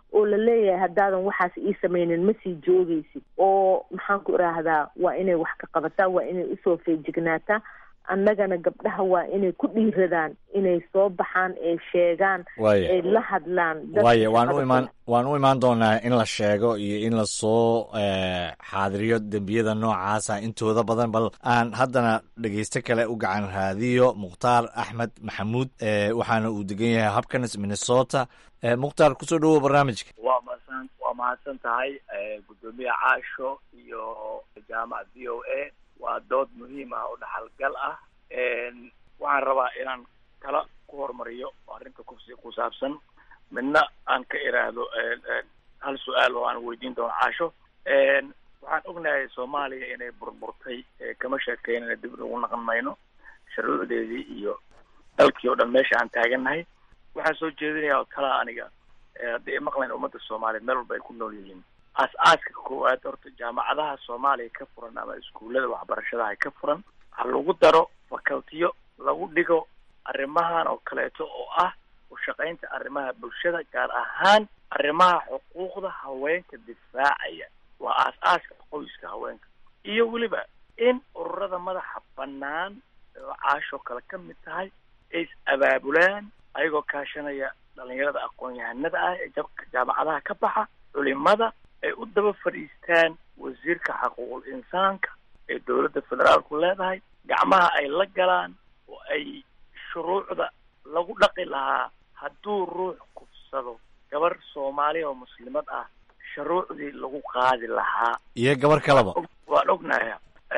oo la leeyahay haddaadan waxaas ii sameynin ma sii joogaysid oo maxaan ku idhaahdaa waa inay wax ka qabataa waa inay usoo feejignaataa annagana gabdhaha waa inay ku dhiiradaan inay soo baxaan ee sheegaan Waaya. ay la hadlaan dadka waayo waan u shaqada imaan waan u imaan doonaa in la sheego iyo in lasoo eh, xaadiriyo dembiyada noocaasa intooda badan bal aan haddana dhegeysto kale u gacan raadiyo mukhtaar axmed maxamuud eh, waxaana uu degan yahay habkanes minnesota Eh, mukhtaar kusoo dhawow barnaamijka waa mahadsan waa mahadsan tahay eh, guddoomiye caasho iyo jaamac v o a waa dood muhiim ah oo dhaxalgal ah En, waxaan rabaa inaan kala ku hormariyo arrinta kufsiga ku saabsan midna aan ka iraahdo en, en, hal su-aal oo aan weydiin doono caasho En, waxaan ognahay soomaaliya inay burburtay eh, kama sheekeynana dib ugu naqan mayno sharcuucdeedii iyo dalkii oo dhan meesha aan taagannahay waxaan soo jeedinayaa oo talaa aniga eh, haddii ay maqlayn ummadda soomaaliya meel walba ay ku nool yihiin aas-aaska koowaad horta jaamacadaha soomaaliya ka furan ama iskuullada waxbarashadaha ka furan ha lagu daro facultiyo lagu dhigo arrimahan oo kaleeto oo ah u shaqaynta arrimaha bulshada gaar ahaan arrimaha xuquuqda haweenka difaacaya waa aas-aaska qoyska haweenka iyo weliba in ururada madaxa bannaan oo caashoo kale ka mid tahay ay is abaabulaan ayagoo kaashanaya dhalinyarada aqoon-yahanada ah ee jabka jaamacadaha ka baxa culimada ay u daba fadhiistaan wasiirka xaquuqul insaanka ee dowladda federaalku leedahay gacmaha ay la galaan oo ay shuruucda lagu dhaqi lahaa hadduu ruux kufsado gabar soomaaliya oo muslimad ah shuruucdii lagu qaadi lahaa iyo gabar kaleba waan ognahay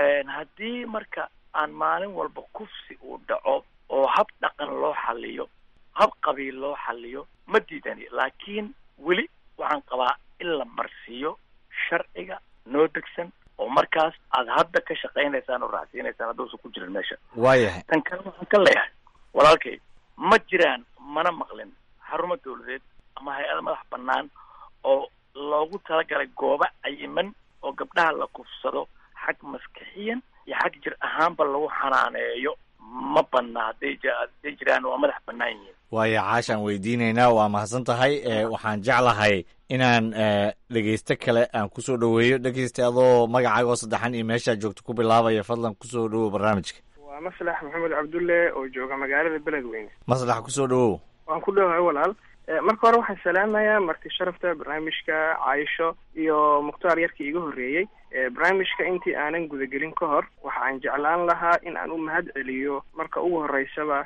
haddii marka aan maalin walba kufsi uu dhaco oo hab dhaqan loo xaliyo hab qabiil loo xaliyo ma diidani laakiin weli waxaan qabaa in la marsiiyo sharciga noo degsan oo markaas aad hadda ka shaqaynaysaan oo raacsiinaysaan hadduusan ku jirin meesha waayahay tan kale waxaan ka leeyahay walaalkay ma jiraan mana maqlin xarumo dawladeed ama hay-ada madax bannaan oo loogu talagalay goobo cayiman oo gabdhaha la kufsado xag maskixiyan iyo xag jir ahaanba lagu xanaaneeyo ma banna hadday j hadday jiraan waa madax bannaan yihiin waayo caashaan weydiinaynaa waa mahadsan tahay e waxaan jeclahay inaan e dhegeysto kale aan kusoo dhoweeyo dhegeysta adoo magacaagoo saddexan iyo meeshaa joogto ku bilaabaya fadlan kusoo dhowow barnaamijka waa maslax maxamed cabdulle oo jooga magaalada beledweyne maslax kusoo dhowow waan ku dhowahay walaal marka hore waxaan salaamayaa marti sharafta barnaamijka caayisho iyo mukhtaar yarkii iga horreeyey barnaamijka intii aanan gudagelin ka hor waxa aan jeclaan lahaa in aan u mahad celiyo marka ugu horeysaba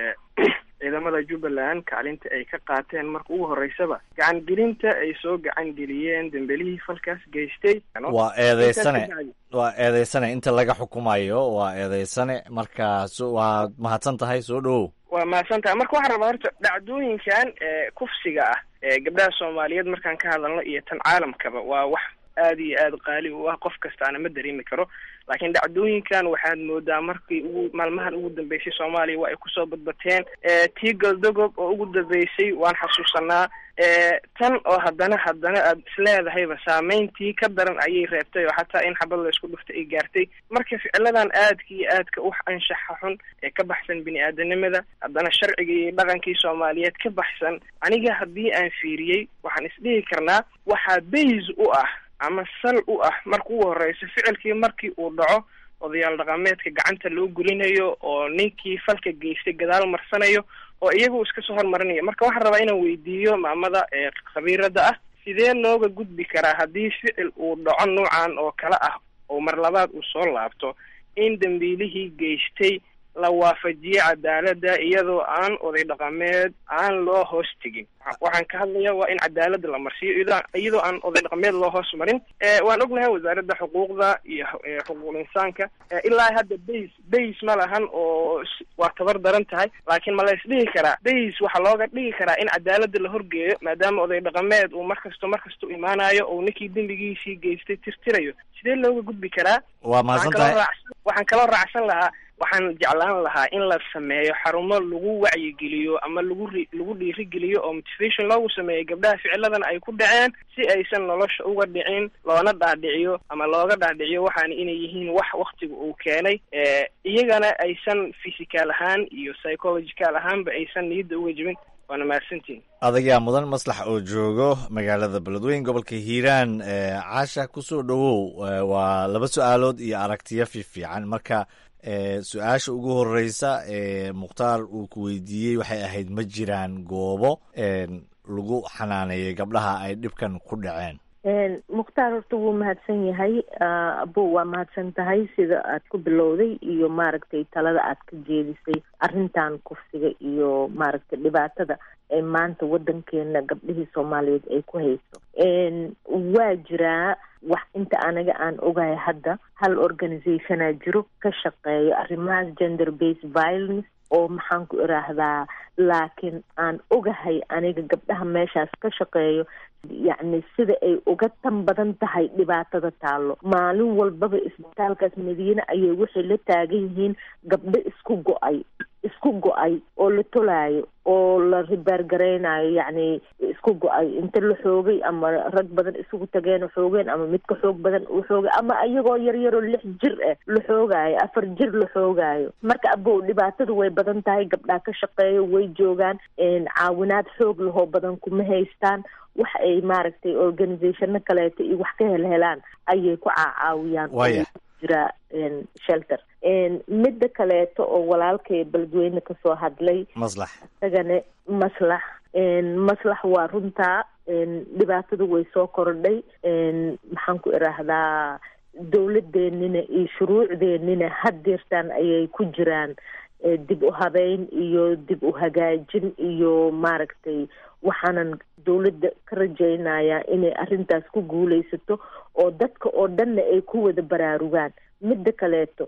ciidamada jubbaland kaalinta ay ka qaateen marka ugu horeysaba gacan gelinta ay soo gacan geliyeen dembelihii falkaas geystay waa eedeysane waa eedeysane inta laga xukumayo waa eedeysane marka so waad mahadsan tahay soo dhowow waa mahadsantaha marka waxaan rabaa horta dhacdooyinkan kufsiga ah ee gabdhaha soomaaliyeed markaan ka hadalno iyo tan caalamkaba waa wax aada iyo aada qaali u ah qof kastaana ma dareemi karo laakiin dhacdooyinkan waxaad moodaa markii ugu maalmahan ugu dambeysay soomaaliya waa ay kusoo badbateen tii galdogob oo ugu dambeysay waan xasuusanaa tan oo haddana haddana aad isleedahayba saameyntii ka daran ayay reebtay oo xataa in xabad la isku dhuftay ay gaartay marka ficiladan aadka iyo aadka u anshaxa xun ee ka baxsan bini aadanimada haddana sharcigii iyo dhaqankii soomaaliyeed ka baxsan aniga haddii aan fiiriyey waxaan isdhihi karnaa waxaa bays u ah ama sal u ah marka ugu horeysa ficilkii markii uu dhaco odayaal dhaqameedka gacanta loo gulinayo oo ninkii falka geystay gadaal marsanayo oo iyagu iska soo hormarinayo marka waxaan rabaa inaan weydiiyo maamada ee khabiirada ah sidee looga gudbi karaa haddii ficil uu dhaco noocan oo kale ah oo mar labaad uu soo laabto in dambiilihii geystay la waafajiyo cadaaladda iyadoo aan oday dhaqameed aan loo hoos tegin waxaan ka hadlaya waa in cadaaladda la marsiiyo iyadoo aan oday dhaqameed loo hoos marin waan ognahay wasaaradda xuquuqda iyo xuquuqul insaanka ilaa hadda bays bays ma lahan oo waa tabar daran tahay laakiin ma la isdhihi karaa bays waxaa looga dhigi karaa in cadaaladda la horgeeyo maadaama oday dhaqameed uu markasto markasta u imaanayo oo ninkii dembigiisii geystay tirtirayo sidee looga gudbi karaa waa mahadsan tahay waxaan kaloo raacsan lahaa waxaan jeclaan lahaa in la sameeyo xarumo lagu wacyigeliyo ama lagu ri lagu dhiirigeliyo oo motivation loogu sameeyo gabdhaha ficiladan ay ku dhaceen si aysan nolosha uga dhicin loona dhaadhiciyo ama looga dhaadhiciyo waxaana inay yihiin wax waktiga uu keenay iyagana aysan physical ahaan iyo psychological ahaanba aysan niyadda uga jibin waana mahadsantihin adagaa mudan maslax oo joogo magaalada beledweyn gobolka hiiraan caasha kusoo dhowow waa laba su-aalood iyo aragtiyo fiifiican marka su-aasha ugu horeysa ee mukhtaar uu ku weydiiyey waxay ahayd ma jiraan goobo lagu xanaaneeyay gabdhaha ay dhibkan ku dhaceen mukhtaar horta wuu mahadsan yahay abo waa mahadsan tahay sida aad ku bilowday iyo maaragtay talada aad ka jeedisay arrintan kufsiga iyo maaragtay dhibaatada ee maanta waddankeena gabdhihii soomaaliyeed ay ku hayso waa jiraa wax inta anaga aan ogahay hadda hal organizationaa jiro ka shaqeeyo arrimahaas gender based violence oo maxaan ku iraahdaa laakiin aan ogahay aniga gabdhaha meeshaas ka shaqeeyo yacni sida ay uga tan badan tahay dhibaatada taallo maalin walbaba isbitaalkaas madiine ayay waxay la taagan yihiin gabdho isku go-ay isku go-ay oo la tolaayo oo la ribaargaraynayo yacni isku go-ay inta la xoogay ama rag badan isugu tageen oo xoogeen ama mid ka xoog badan uu xoogay ama iyagoo yaryaroo lix jir ah la xoogaayo afar jir la xoogaayo marka abow dhibaatada way badan tahay gabdhaha ka shaqeeyo way joogaan caawinaad xoog lahoo badan kuma haystaan wax ay maaragtay organizationo kaleeto iyo wax ka helhelaan ayay ku caacaawiyaan jira shelter midda kaleeto oo walaalkay beledweyne kasoo hadlay maslax isagana maslax maslax waa runtaa dhibaatada way soo kordhay maxaan ku iraahdaa dowladeenina iyo shuruucdeenina haddeertaan ayay ku jiraan dib u habeyn iyo dib u hagaajin iyo maaragtay waxaanan dowladda ka rajaynayaa inay arrintaas ku guulaysato oo dadka oo dhanna ay ku wada baraarugaan midda kaleeto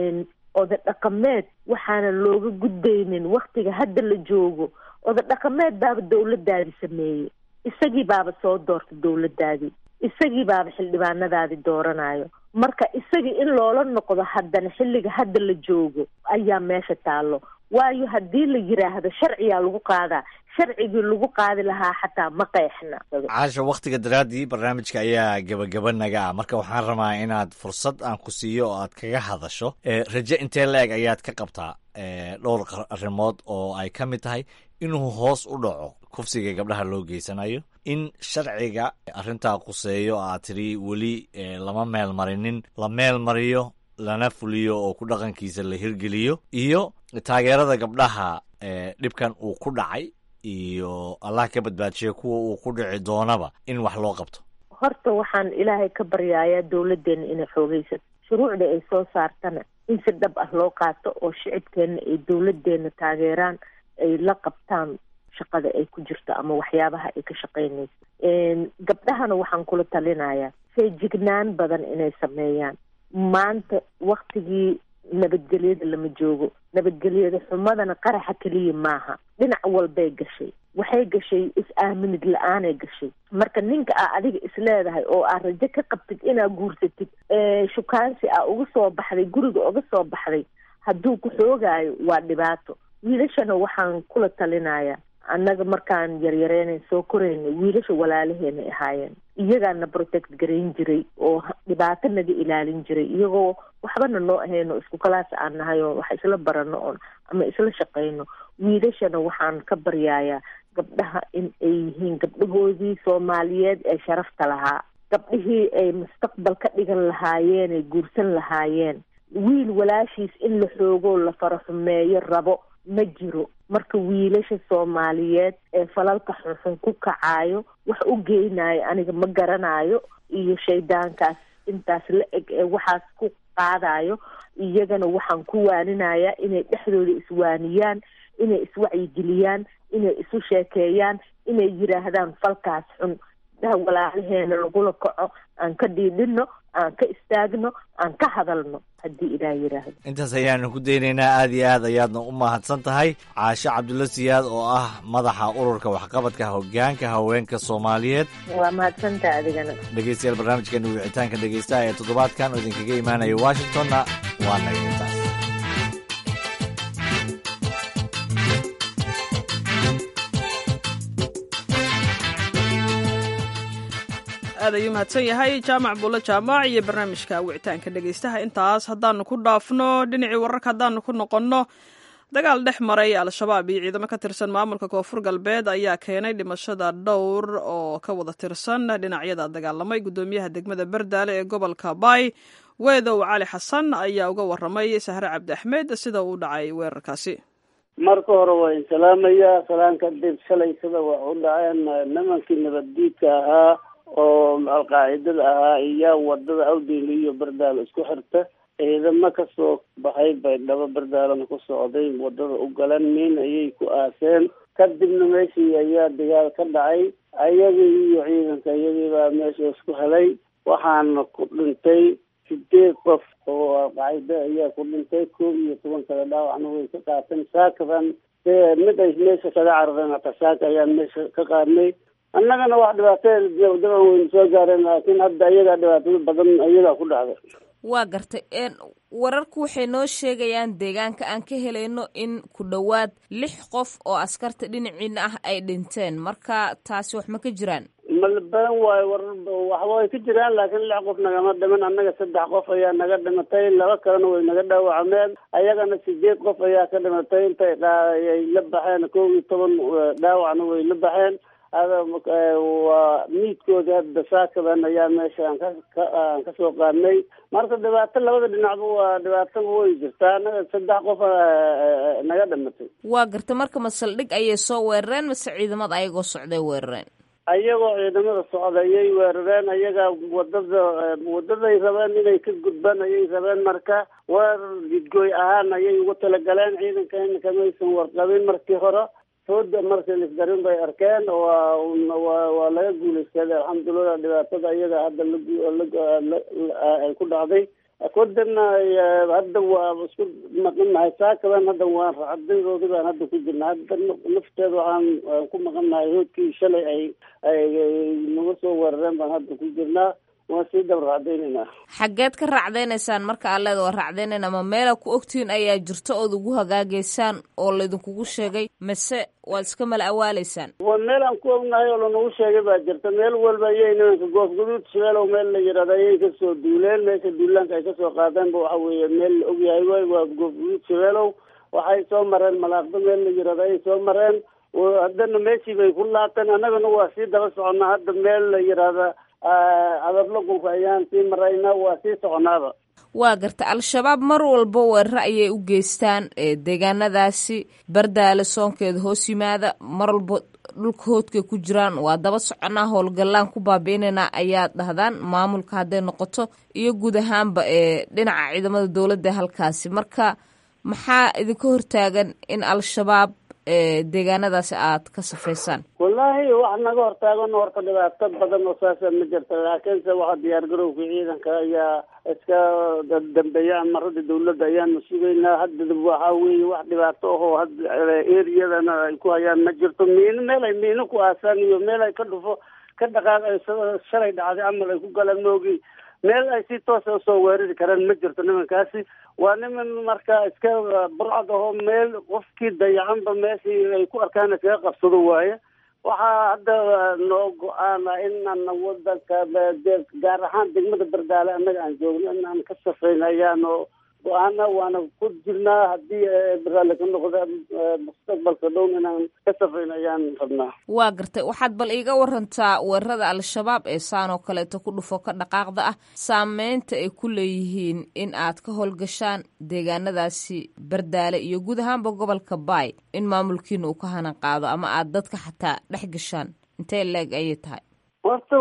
oda dhaqameed waxaanan looga gudbaynin waktiga hadda la joogo oda dhaqameed baaba dowladdaadi sameeyey isagii baaba soo doorta dowladdaadii isagii baaba xildhibaanadaadi dooranayo marka isagii in loola noqdo haddana xilliga hadda la joogo ayaa meesha taallo waayo haddii la yiraahdo sharciyaa lagu qaadaa sharcigii lagu qaadi lahaa xataa ma qeexna caasha wakhtiga daraaddii barnaamijka ayaa gebagaba naga ah marka waxaan rabaa inaad fursad aan ku siiyo oo aad kaga hadasho raje intee la-eg ayaad ka qabtaa dhowr arrimood oo ay ka mid tahay inuu hoos u dhaco kufsiga gabdhaha loo geysanayo in sharciga arrintaa quseeyo aad tiri weli lama meel marinin la meel mariyo lana fuliyo oo ku dhaqankiisa la hirgeliyo iyo taageerada gabdhaha dhibkan uu ku dhacay iyo allah ka badbaadshiya kuwa uu ku dhici doonaba in wax loo qabto horta waxaan ilaahay ka baryayaa dowladdeena inay xoogaysato shuruucda ay soo saartana in si dhab ah loo qaato oo shicibkeenna ay dowladdeena taageeraan ay la qabtaan shaqada ay ku jirto ama waxyaabaha ay ka shaqaynayso gabdhahana waxaan kula talinayaa feejignaan badan inay sameeyaan maanta waktigii nabadgelyada lama joogo nabadgelyada xumadana qaraxa keliya maaha dhinac walbay gashay waxay gashay is-aaminid la-aanay gashay marka ninka aa adiga isleedahay oo aa rajo ka qabtid inaa guursatid shukaansi aa uga soo baxday guriga uga soo baxday hadduu ku xoogaayo waa dhibaato wiilashana waxaan kula talinayaa annaga markaan yaryareynan soo korayna wiilasha walaalaheenay ahaayeen iyagaana protect garayn jiray oo dhibaato naga ilaalin jiray iyagoo waxbana noo ahayno isku kalaas aan nahay oo wax isla barano oon ama isla shaqayno wiilashana waxaan ka baryayaa gabdhaha in ay yihiin gabdhahoodii soomaaliyeed ee sharafta lahaa gabdhihii ay mustaqbal ka dhigan lahaayeen ay guursan lahaayeen wiil walaashiis in la xoogoo la faraxumeeyo rabo ma jiro marka wiilasha soomaaliyeed ee falalka xunxun ku kacaayo wax u geynayo aniga ma garanayo iyo shaydaankaas intaas la eg ee waxaas ku qaadayo iyagana waxaan ku waaninayaa inay dhexdooda iswaaniyaan inay iswacyigeliyaan inay isu sheekeeyaan inay yidhaahdaan falkaas xun daha walaalaheena lagula kaco aan ka dhiidhino aan ka istaagno aan ka hadalno haddii ilaah yidhaahdo intaas ayaanu ku daynaynaa aad iyo aad ayaadna u mahadsan tahay caashe cabdulla siyaad oo ah madaxa ururka waxqabadka hoggaanka haweenka soomaaliyeed waa mahadsantaha adigana dhegeystayaal barnaamijkeena wicitaanka dhegeystaha ee toddobaadkan oo idinkaga imaanaya washingtonna waa naga intaas aad ayuu mahadsan yahay jaamac buulle jaamac iyo barnaamijka wicitaanka dhegeystaha intaas haddaanu ku dhaafno dhinacii wararka haddaanu ku noqonno dagaal dhex maray al-shabaab iyo ciidamo ka tirsan maamulka koonfur galbeed ayaa keenay dhimashada dhowr oo ka wada tirsan dhinacyada dagaalamay guddoomiyaha degmada berdaale ee gobolka bay weedow cali xasan ayaa uga waramay sahre cabdi axmed sida uu dhacay weerarkaasi marka hore waa insalaamayaa salaan kadib shalay sida wax u dhaceen nimankii nabaddiidka ahaa oo alqaacidada ahaa iyo wadada awdeyli iyo berdaalo isku xirta ciidamo kasoo baxay baydhabo berdaalana ku socday wadada u galan miin ayay ku aaseen kadibna meeshii ayaa dagaal ka dhacay ayagii iyo ciidanka iyagii baa meesha isku helay waxaana ku dhintay sideed qof oo alqaacida ayaa ku dhintay koob iyo toban kale dhaawacna way ka qaateen saakadan mid ay meesha kaga carareen hata saaka ayaan meesha ka qaadnay annagana wax dhibaato daban weynu soo gaareen laakiin hadda iyagaa dhibaatada badan iyagaa ku dhacday waa gartay wararku waxay noo sheegayaan deegaanka aan ka helayno in ku dhowaad lix qof oo askarta dhinaciina ah ay dhinteen marka taasi wax ma ka jiraan malbadan waayo warar waxba way ka jiraan laakiin lix qof nagama dhiman annaga saddex qof ayaa naga dhimatay laba kalena way naga dhaawacmeen ayagana sideed qof ayaa ka dhimatay intay ay la baxeen kow iyo toban dhaawacna way la baxeen waa miidkoodii hadda saakadan ayaa meesha aan ka aan kasoo qaadnay marka dhibaato labada dhinacba waa dhibaato way jirtaa anaga saddex qof naga dhimatay waa garta marka ma saldhig ayay soo weerareen mase ciidamada ayagoo socday weerareen ayagoo ciidamada socda ayay weerareen ayaga wadada wadaday rabeen inay ka gudbaan ayay rabeen marka weerar jidgooy ahaan ayay ugu talagaleen ciidanka kamaysan warqabin markii hore sooda markii lisgarin bay arkeen waa waa waa laga guulaystaday alxamdulilah dhibaatada iyaga hadda laay ku dhacday kodana hadda waa isku maqannahay saakadan hadda waan racadadoodi baan hadda ku jirna hadda nafteeda waxaan ku maqannahay hoodkii shalay ay ay naga soo weerareen baan hadda ku jirnaa waan sii daba racdaynaynaa xaggeed ka racdaynaysaan marka aa leeda waa racdaynayna ma meela ku ogtihiin ayaa jirto ood ugu hagaagaysaan oo laydinkugu sheegay mase waad iska mala awaaleysaan waa meel aan ku ognahay oo lanagu sheegay baa jirta meel walba ayay nimanka goof guduud shabeelow meel la yidhahdo ayay kasoo duuleen meesha duulaanka ay kasoo qaadeenba waxa weeye meel la ogyahay waay waa goof guduud shabeelow waxay soo mareen malaaqdo meel la yidhahdo ayay soo mareen haddana meeshii bay ku laabteen annagana waa sii daba soconnaa hadda meel la yidhaahda adablo gulka ayaan sii maraynaa waa sii soconaaba waa garta al-shabaab mar walba weeraro ayay u geystaan deegaanadaasi bardaale soonkeeda hoos yimaada mar walba dhulka hoodkay ku jiraan waa daba soconaa howlgallaan ku baabi'inaynaa ayaad dhahdaan maamulka hadday noqoto iyo guud ahaanba ee dhinaca ciidamada dowladda halkaasi marka maxaa idinka hortaagan in al-shabaab deegaanadaasi aad ka safaysaan wallaahi wax naga hortaagan horta dhibaato badan oo saasa ma jirta laakiinse waxa diyaar garowka ciidanka ayaa iska dambeeyaan marada dawladda ayaanu sugaynaa hadda waxa weeye wax dhibaato ahoo hadda eriyadana ay ku hayaan ma jirto miino meel ay miino ku aasaan iyo meel ay ka dhufo ka dhaqaaq ay shalay dhacday camal ay ku galaan moogi meel ay si toosa usoo weerari karaan ma jirto nimankaasi waa niman marka iska burcad ahoo meel qofkii dayacanba meeshii ay ku arkaan iskaga qabsado waaye waxaa hadda noo go-aana inaan wadanka gaar ahaan degmada bardaale annaga aan joogno inaan ka safrayn ayaano go-aana waana ku jirnaa haddii baraale ka noqda mustaqbalka dhown inaan ka safrayn ayaan rabnaa waa gartay waxaad bal iiga warantaa weerarada al-shabaab ee saan oo kaleeto ku dhufo ka dhaqaaqda ah saameynta ay ku leeyihiin in aad ka howlgashaan deegaanadaasi bardaale iyo guud ahaanba gobolka baay in maamulkiina uu ka hanan qaado ama aad dadka xataa dhex gashaan intee leeg ayay tahay horta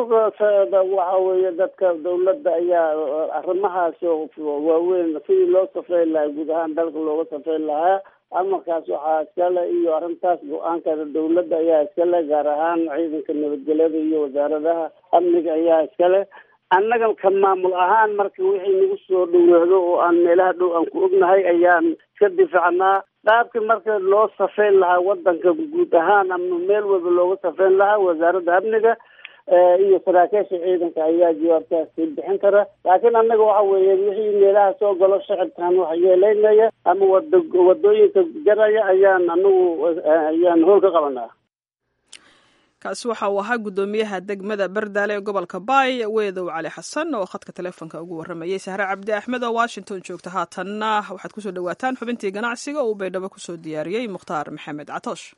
waxa weeye dadka dawladda ayaa arrimahaas waaweyn sidii loo safreyn lahaa guud ahaan dalka looga safreyn lahaa amarkaas waxaa iskale iyo arrintaas go-aankeeda dawladda ayaa iskale gaar ahaan ciidanka nabadgelyada iyo wasaaradaha amniga ayaa iskale annaga ka maamul ahaan marka wixii nagu soo dhaweehdo oo aan meelaha dhow aan ku ognahay ayaan iska difaacnaa qaabkii marka loo safreyn lahaa wadanka guud ahaan ama meel walba looga safreyn lahaa wasaaradda amniga iyo saraakiisha ciidanka ayaa jawaabtaasi bixin kara laakiin annaga waxa weeye wixii meelaha soo galo shacibkan wax yeelaynaya ama wada wadooyinka jaraya ayaan anagu ayaan howl ka qabanaa kaasi waxa uu ahaa guddoomiyaha degmada bardaale ee gobolka baay weedow cali xasan oo khadka taleefonka ugu waramayay sahre cabdi axmed oo washington joogta haatanna waxaad kusoo dhawaataan xubintii ganacsiga uu baydhabo kusoo diyaariyey mukhtaar maxamed catoosh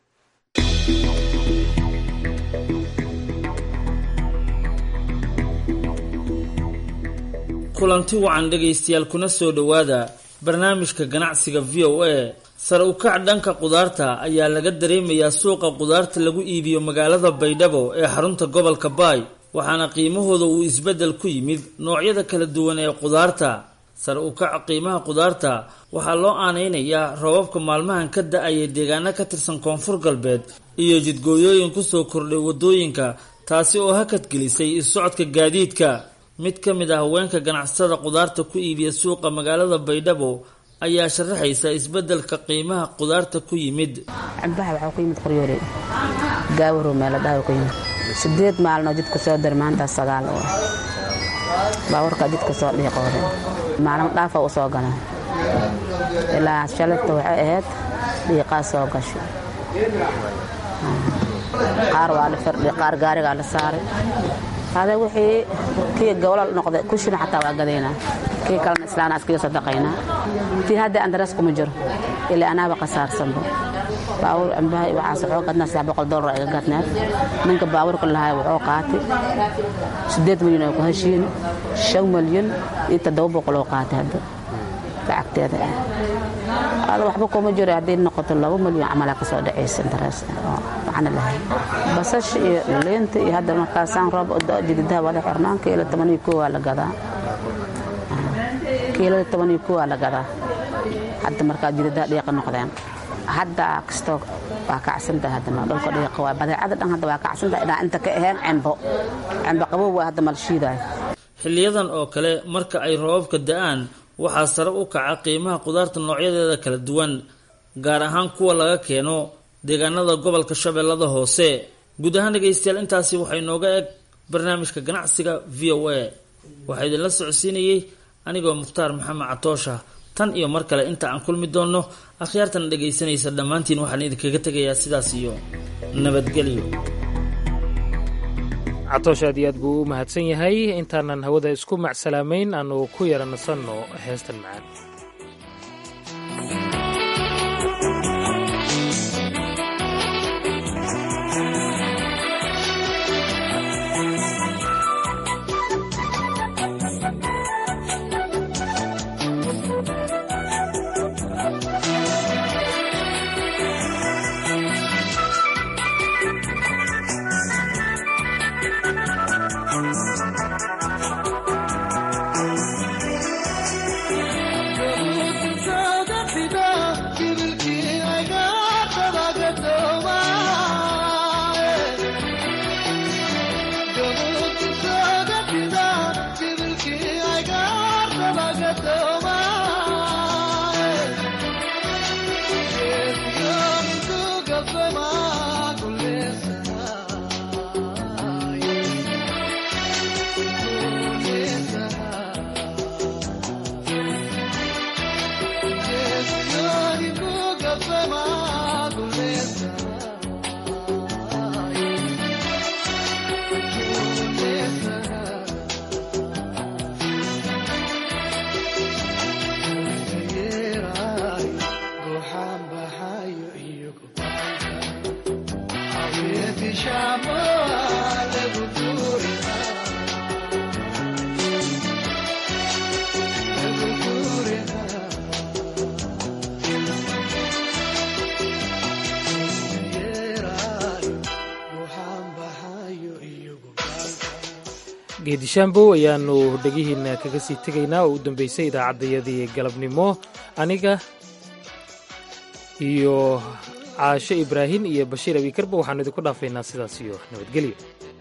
kulanti wacan dhegaystayaal kuna soo dhowaada barnaamijka ganacsiga v o a sare u kac dhanka qudaarta ayaa laga dareemayaa suuqa qudaarta lagu iibiyo magaalada baydhabo ee xarunta gobolka baay waxaana qiimahooda uu isbeddel ku yimid noocyada kala duwan ee qudaarta sare u kaca qiimaha qudaarta waxaa loo aanaynayaa roobabka maalmahan ka da-aya deegaano ka tirsan koonfur galbeed iyo jidgooyooyin kusoo kordhay waddooyinka taasi oo hakad gelisay is-socodka gaadiidka mid ka mid ah haweenka ganacsatada qudaarta ku iibiya suuqa magaalada baydhabo ayaa sharaxaysa isbeddelka qiimaha qudaarta ku yimid cambaha waxaa ku yimid qoryoole gaawaro meeladhaha ku yimid sideed maalnoo jidka soo dar maanta sagaal oo baawarka jidka soo dhiiqooday maalin dhaafa u soo gala ilaa shalayta waxay ahayd dhiiqaa soo gasho qaar waa la firdhi qaar gaarigaa la saaray hada wixii kii gowlal noqday kushina xataa waa gadaynaa kii kalena islaana iskaga sadaqaynaa tii hadda andaras kuma jiro ilaa anaaba qasaarsanba baawur cambaha waxaas wuxuu gadnaa saddex boqol dollar iga gadneed ninka baawurka lahaa wuxuu qaatay siddeed milyan oo ku heshiin shan milyan iyo toddoba boqol oo qaatay hadda lacagteeda ah ada waxba kuma jiro hadday noqoto laba milyan camalaa ka soo dhacaysa interes oo macno lahayn basasha iyo liinta iyo hadda markaasaan roob jididaha wada xirnaan kiilo toban iyo koo waa la gadaa kiilada toban iyo koo waa la gadaa hadda markaa jididaha dhiiqa noqdeen hadda kastoo waa kacsantahay haddana dhulka dhiiqa waa badeecada dhan hadda waa kacsantahay inaa inta ka ahayn cembo cembo qabow waa hadda malshiidayo xiliyadan oo kale marka ay roobabka da-aan waxaa sare u kaca qiimaha qudaarta noocyadeeda kala duwan gaar ahaan kuwa laga keeno deegaanada gobolka shabeellada hoose guud ahaan dhegaystayaal intaasi waxay nooga eg barnaamijka ganacsiga v o a waxaa idinla socodsiinayey anigoo mukhtaar maxamed catoosha tan iyo mar kale inta aan kulmi doonno akhyaartana dhegaysanaysa dhammaantiin waxaan idinkaga tegayaa sidaas iyo nabadgelyo catoosh aad iyo aad buu u mahadsan yahay intaanan hawada isku macsalaamayn aanu ku yara nasanno heestan macaan geedishaambow ayaanu dhegihiina kaga sii tegaynaa oo u dambeysay idaacaddayadii galabnimo aniga iyo caasho ibraahim iyo bashiir abiikarba waxaanu idinku dhaafaynaa sidaas iyo nabadgelyo